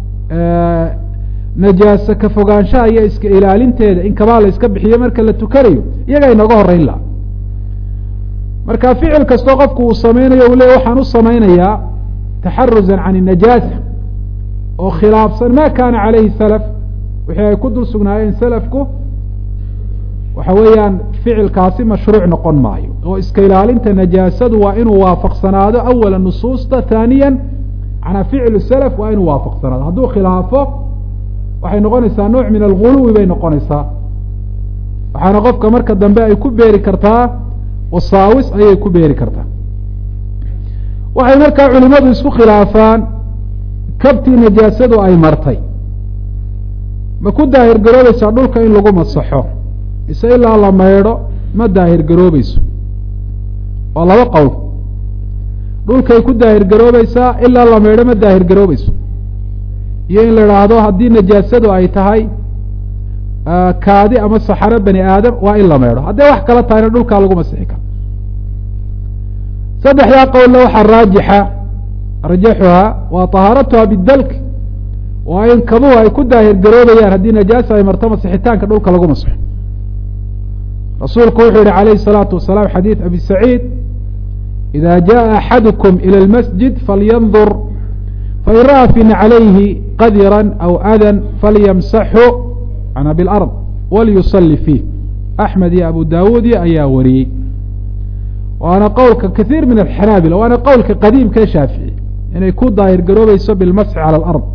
najaase ka fogaanshaha iyo iska ilaalinteeda in kabaa la iska bixiyo marka la tukanayo iyagaa inaga horeyn laha marka ficil kastoo qofku uu samaynayo u le waxaan u samaynayaa taxarusan can الnajaasa oo khilaafsan ma kana calayhi salaf wixii ay ku dul sugnaayeen salafku waxa weeyaan ficilkaasi mashruuc noqon maayo oo iska ilaalinta najaasadu waa inuu waafaqsanaado awala nusuusta haaniya manaa ficlu salaf waa inuu waafaqsanaado hadduu khilaafo waxay noqonaysaa nooc min alguluwi bay noqonaysaa waxaana qofka marka dambe ay ku beeri kartaa wasaawis ayay ku beeri kartaa waxay markaa culimadu isku khilaafaan kabtii najaasadu ay martay ma ku daahir garoobaysaa dhulka in lagu masaxo mise ilaa la maydho ma daahir garoobayso waa laba qowl dhulkay ku daahir garoobaysaa ilaa la maydho ma daahir garoobayso iyo in la idhaahdo haddii najaasadu ay tahay kaadi ama saxaro bani aadam waa in la maydho hadday wax kala tahayna dhulkaa lagu masixi karo saddexdaa qowlna waxaa raajixa rajaxuhaa waa طahaaratuha bidalk waa in kabuhu ay ku daahir garoobayaan haddii najaasa ay marto masixitaanka dhulka lagu masixo rasuulku wuxuu yihi alayh الsalaatu wasalaam xadiid abi saciid ida jaءa axadukum ilى اlmasjid falyandur fain ra'a fi naclayhi qadira aw adan falyamsaxu ana biاlard walyusali fiih axmed iyo abu dawuudi ayaa wariyey waana qowlka kaiir min alxanaabila waana qowlka qadiimka ee shaafici inay ku daahir garoobayso bilmasxi cala alard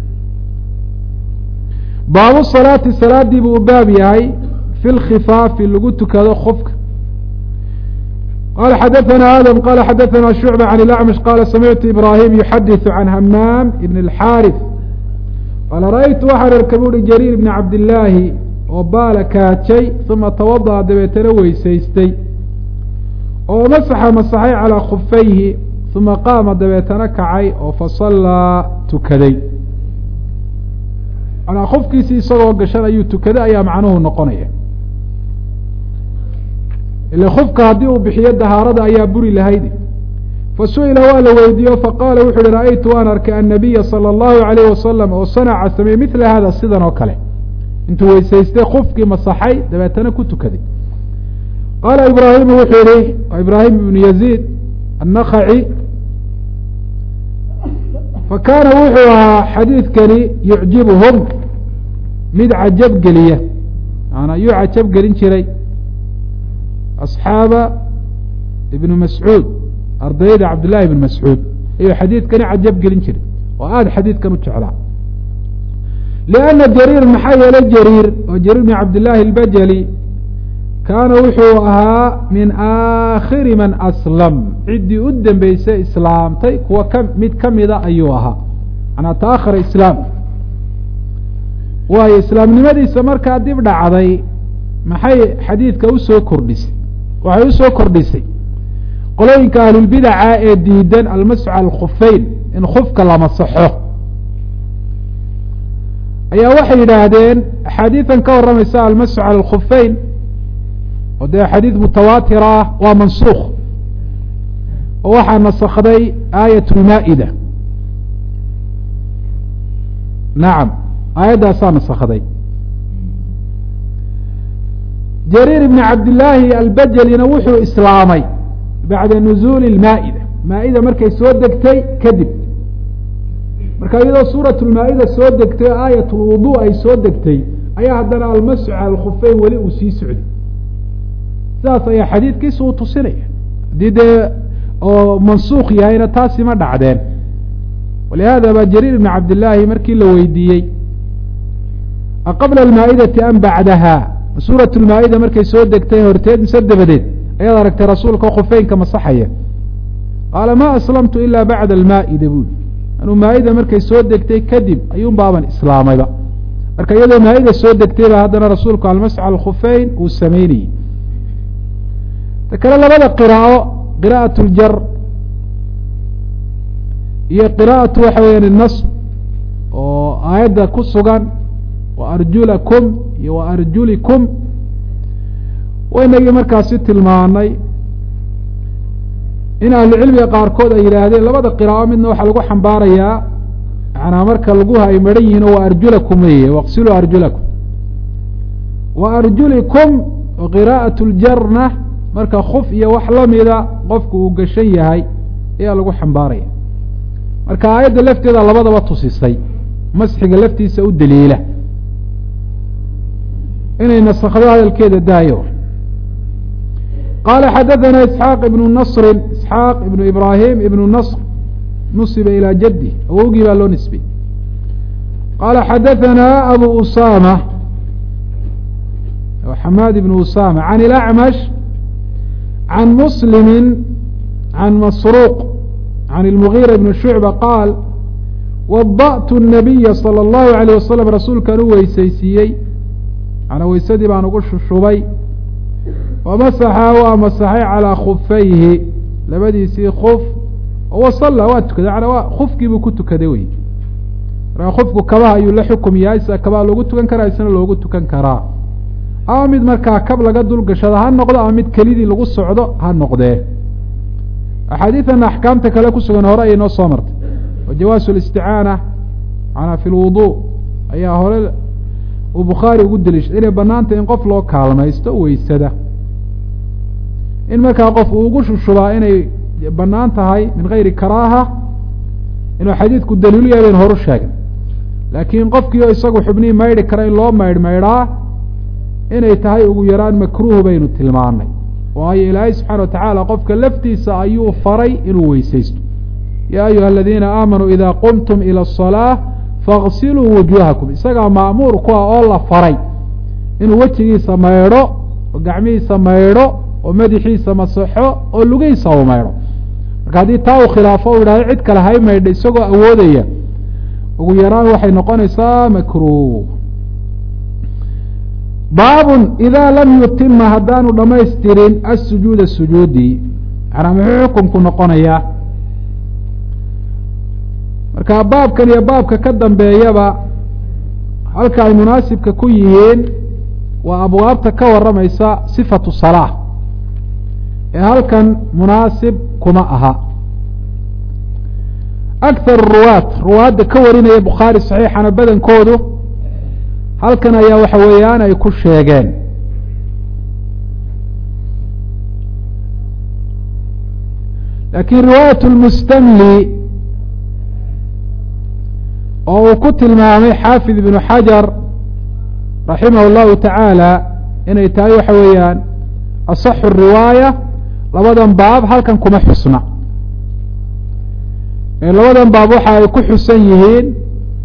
baabu salaati salaadii buu u baab yahay fi lkhifaafi lagu tukado khofka qala xadaثana adam qala xadaثana shucba can اlacmash qala samictu ibrahim yuxadiثu can hamaam ibn اlxaariث qaala ra'aytu waxaan arkay buuhi jariir ibni cabdillaahi oo baala kaajay uma tawada'a dabeetana weysaystay oo masaxa masaxay calaa khufayhi uma qaama dabeetana kacay oo fasallaa tukaday manaa khufkiisii isagoo gashan ayuu tukaday ayaa macnuhu noqonaya ila khufka haddii uu bixiyo dahaarada ayaa buri lahayd fasu'ila waa la weydiiyo faqaala wuxu uhi ra'aytu waan arkay annabiya sala allahu alayh wasalam oo sanaca sameeyey midla hada sidan oo kale intuu weysaystay khufkii masaxay dabeetana ku tukaday qaala ibraahimu wuxuu yihi ibraahim ibnu yaziid annakaci fa kaana wuxuu ahaa xadiidkani yucjibuhum mid cajab geliya maanaa yuu cajab gelin jiray asxaaba ibnu mascuud ardayda cabdillahi ibn mascuud ayuu xadiidkani cajab gelin jiray oo aada xadiidkan u jeclaa lianna jariir maxaa yeelay jariir oo jariir bn cabdillaahi albajali kaana wuxuu ahaa min aakhiri man aslam ciddii u dambeysay islaamtay kuwa ka mid ka mida ayuu ahaa manaa taahara islaam waayo islaamnimadiisa markaa dib dhacday maxay xadiidka usoo kordhisay waxay usoo kordhisay qolooyinka ahlulbidaca ee diidan almasxu cala alkhufeyn in khufka la masaxo ayaa waxay yidhaahdeen axaadiidan ka warramaysa almasxu cala alkhufeyn oo dee xadiid mutawaatir ah waa mansuukh oo waxaa nasakday aayat lmaa-ida nacam aayaddaasaa nasakday jariir ibni cabdillaahi albajelina wuxuu islaamay bacda nuzuuli lmaa-ida maa-ida markay soo degtay kadib marka iyadoo suurat lmaa-ida soo degtay o aayat lwudu ay soo degtay ayaa haddana almasxu cala alkhufeyn weli uu sii socday sidaas ayaa xadiidkiisa uu tusinaya haddii dee oo mansuukh yahayna taasi ma dhacdeen walihada ba jariir ibni cabdillaahi markii la weydiiyey aqabla almaa-idati am bacdaha suurat lmaa-ida markay soo degtay horteed mise dabadeed ayaad aragtay rasuulka khufeynka masaxaya qaala ma aslamtu ila bacda almaa-ida buuli anuu maa-ida markay soo degtay kadib ayuun baaban islaamayba marka iyadoo maa-ida soo degtay ba haddana rasuulku almasx al khufeyn uu sameynayey ta kale labada qiraa'o qira'at ljar iyo qira'atu waxa weeyaan nasb oo aayadda ku sugan wa arjulakum iyo wa arjulikum waynagii markaasi tilmaanay in ahlucilmiga qaarkood ay yidhaahdeen labada qiraa'o midna waxaa lagu xambaarayaa manaa marka laguha ay maran yihiin oo wa arjulakum weye waqsiluu arjulakum wa arjulikum qiraa'at ljarna marka kuf iyo wax lamida qofku uu gashan yahay ayaa lagu xambaaraya marka aayadda lafteeda labadaba tusisay masxiga laftiisa u daliila inay nasakdo hadalkeeda daayo qaala xadaثana isxaaq ibnu nasri isxaaq ibnu ibraahim ibnu nasr nusiba ilaa jaddi awowgii baa loo nisbay qaala xadaثana abu usama xamaad ibnu usama can ilacmash can muslimi can masruuq can ilmugiira ibni shucba qaal wada'tu الnabiya salى اllahu alayh wasalam rasuulkaan u weysaysiiyey manaa weysadii baan ugu shushubay wamasaxa waa masaxay calaa khufayhi labadiisii kuf wasalla waa tukaday manaa waa kufkii buu ku tukaday wey markaa kufku kabaha ayuu la xukum yahay sida kabaha loogu tukan karaa isna loogu tukan karaa ama mid markaa kab laga dulgashado ha noqdo ama mid kelidii lagu socdo ha noqdee axaadiidan axkaamta kale ku sugan hore ayay noo soo martay oo jawaasu listicaana manaa fi lwudu ayaa hore uu bukhaari ugu deliishay inay banaanta in qof loo kaalmaysto weysada in markaa qof uu ugu shushubaa inay banaan tahay min gayri karaaha inuu xadiidku daliilu yahay baynu horu sheegay laakiin qofkiio isagu xubnihii maydhi kara in loo maydh maydhaa inay tahay ugu yaraan makruuh baynu tilmaanay waayo ilaahay subxaana wa tacaala qofka laftiisa ayuu faray inuu weysaysto yaa ayuha aladiina aamanuu ida qumtum ila asalaa faغsiluu wujuuhakum isagaa ma'muur ku ah oo la faray inuu wejigiisa maydho oo gacmihiisa maydho oo madaxiisa masaxo oo lugihiisa u maydho marka haddii taa uu khilaafo u yidhahdo cid kale hay maydha isagoo awoodaya ugu yaraan waxay noqonaysaa makruuh baabun idaa lam yutima haddaanu dhamaystirin asujuuda sujuudi manaa muxuu xukunku noqonayaa marka baabkan iyo baabka ka dambeeyaba halka ay munaasibka ku yihiin waa abwaabta ka warramaysa sifatu salaa ee halkan munaasib kuma aha akthar ruwaat ruwaadda ka warinaya bukhaari saxiixana badankoodu halkan ayaa waxa weeyaan ay ku sheegeen laakiin riwaayat lmustamli oo uu ku tilmaamay xaafid ibnu xajar raximah اllahu tacaala inay tahay waxa weeyaan asaxu riwaaya labadan baab halkan kuma xusna labadan baab waxa ay ku xusan yihiin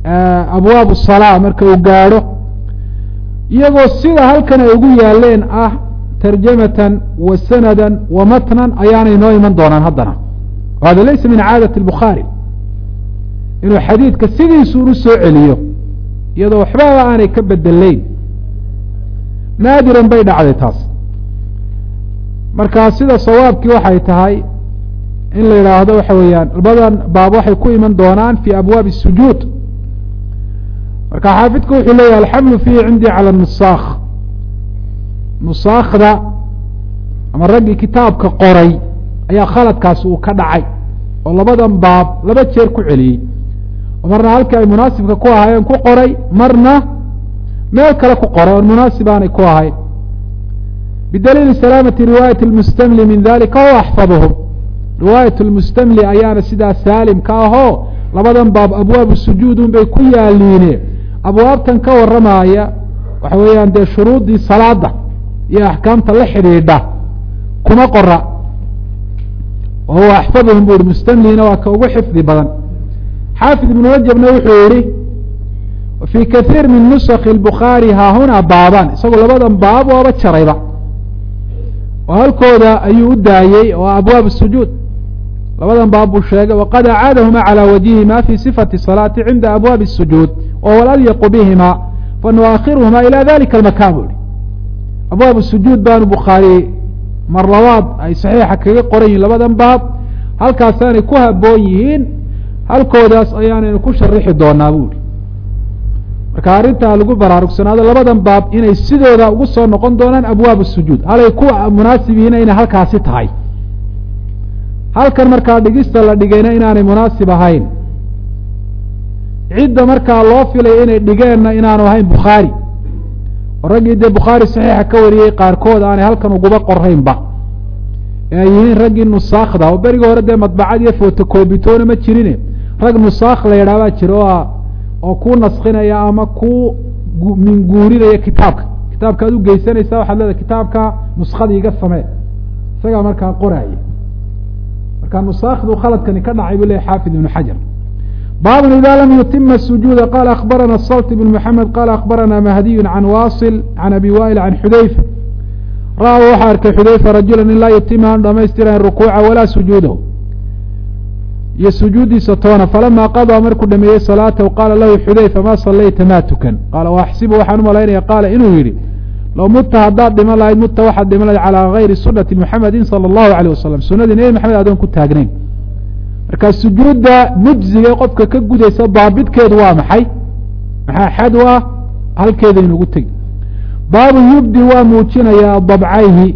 abwaab الsalaa marka uu gaadho iyagoo sida halkan ay ugu yaaleen ah tarjamatan wa sanada wa matnan ayaanay noo iman doonaan haddana hada laysa min caadaة الbukhaarي inuu xadiidka sidiisu unu soo celiyo iyadoo waxbaba aanay ka bedeleyn naadiran bay dhacday taas marka sida sawaabkii waxay tahay in la yidhaahdo waxa weeyaan labadan baab waxay ku iman doonaan fi abwaabi الsujuud marka xaafidku wuxuu leeyahy alxamlu fiihi cindii calى nusaakh nusaakda ama raggii kitaabka qoray ayaa khaladkaasi uu ka dhacay oo labadan baab laba jeer ku celiyey oo marna halkii ay munaasibka ku ahaayeen ku qoray marna meel kale ku qoray oon munaasib aanay ku ahayn bidaliili salaamati riwaayat اlmustamli min dalika huwa axfadhum riwaayat lmustamli ayaana sidaa saalim ka ahoo labadan baab abwaabu sujuudun bay ku yaaliine abwaabtan ka waramaaya waxa weeyaan dee shuruuddii salaada iyo axkaamta la xidhiidha kuma qora wa huwa axfadhum bu ihi mustamlina waa ka ugu xifdi badan xaafid ibnu rajabna wuxuu yihi fii kaiir min nusaki bukhaari haahunaa baaban isagoo labadan baab waaba jarayba oo halkooda ayuu u daayey oo abwaab sujuud labadan baab buu sheegay waqad acaadahuma calى wajihima fi sifati salaati cinda abwaabi الsujuud wahuwa alyaqu bihima fanuakhiruhuma ilى dalika اmakan bu ihi abwaab sujuud baanu bukhaari mar labaad ay saxiixa kaga qoran yihin labadan baab halkaasaanay ku haboon yihiin halkoodaas ayaanaynu ku sharixi doonaa bu ihi marka arrintaa lagu baraarugsanaado labadan baab inay sidooda ugu soo noqon doonaan abwaab sujuud halay ku munaasib yihiin inay halkaasi tahay halkan markaa dhigista la dhigayna inaanay munaasib ahayn cidda markaa loo filay inay dhigeenna inaanu ahayn bukhaari oo raggii dee bukhaari saxiixa ka wariyey qaarkood aanay halkan uguba qoraynba ee ay yihiin raggii nusaakda oo berigii hore dee madbacad iyo fotocobitoona ma jirine rag nusaakh la yidhaah baa jira o oo kuu naskinaya ama kuu minguurinaya kitaabka kitaabka ad u geysanaysa waxaad leedahay kitaabka nuskada iga samee isagaa markaa qoraaya marka nusaakdu khaladkani ka dhacay buu leyahy xaafid ibnu xajar baabun ida lam yutima sujuuda qala akbarana salt ibn mxamed qala akbarana mahdiyu can wasil can abi wail can xudayfa ra-a waxaa arkay xudayfa rajula in laa yutima aan dhamaystirayn rukuuca walaa sujuudahu iyo sujuuddiisa toona falama qadaa markuu dhameeyey salaatahu qaala lahu xudayfa ma salayta ma tukan qaala waaxsibu waxaan umalaynaya qaala inuu yihi low mutta haddaad dhiman lahayd mutta waxaad dhiman lahayd calaa gayri sunati muxamedin sala allahu alayh wasalam sunadii nebi maxamed adoon ku taagnayn marka sujuudda mujziga qofka ka gudaysa daabidkeedu waa maxay maxaa xad u ah halkeedaynugu tegi baabu yubdi waa muujinayaa dabcayhi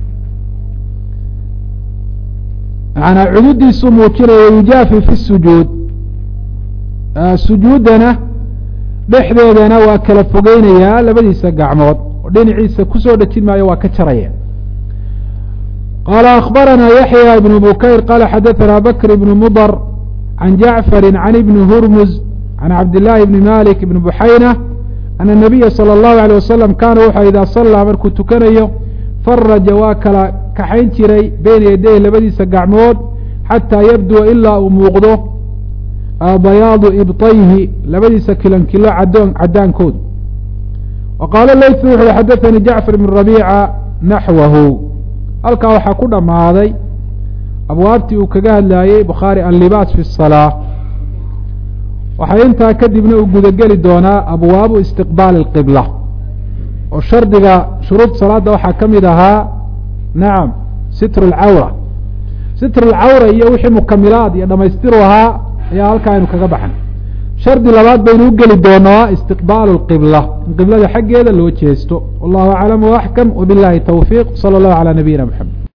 maanaa cududiisuu muujinaya yujaafi fi sujuud sujuuddana dhexdeedana waa kala fogeynayaa labadiisa gacmood oo dhinaciisa kusoo dhejin maayo waa ka jaraya qaala akbarana yaxya ibn bukayr qala xadaثana bakr ibn mudr can jacfari can ibni hurmuz can cabdillaahi ibni malik ibni buxayna ana nabiya salى اllahu alيه wasalam kaana wuxuu idaa sallaa markuu tukanayo faraja waa kala kaxayn jiray beyna yadayhi labadiisa gacmood xataa yabdua ilaa uu muuqdo bayaadu ibطayhi labadiisa kilankilo cadoon cadaankooda wa qaala laytu wuxu xadaثanii jacfar ibn rabiica naxwahu halkaa waxaa ku dhammaaday abwaabtii uu kaga hadlaayey bukhaari allibaas fi الsalaa waxaa intaa kadibna uu gudageli doonaa abwaabu istiqbaali اlqibla oo shardiga shuruud salaada waxaa ka mid ahaa nacam sitr اlcawra sitr اlcawra iyo wixii mukamilaad iyo dhamaystiru ahaa ayaa halkaa aynu kaga baxnay shardi labaad baynu u geli doonaa istiqbaalu اlqibla in qiblada xaggeeda loo jeesto wallahu aclam waaxkam wbilahi towfiiq salى اllahu alى nabiyina mxamed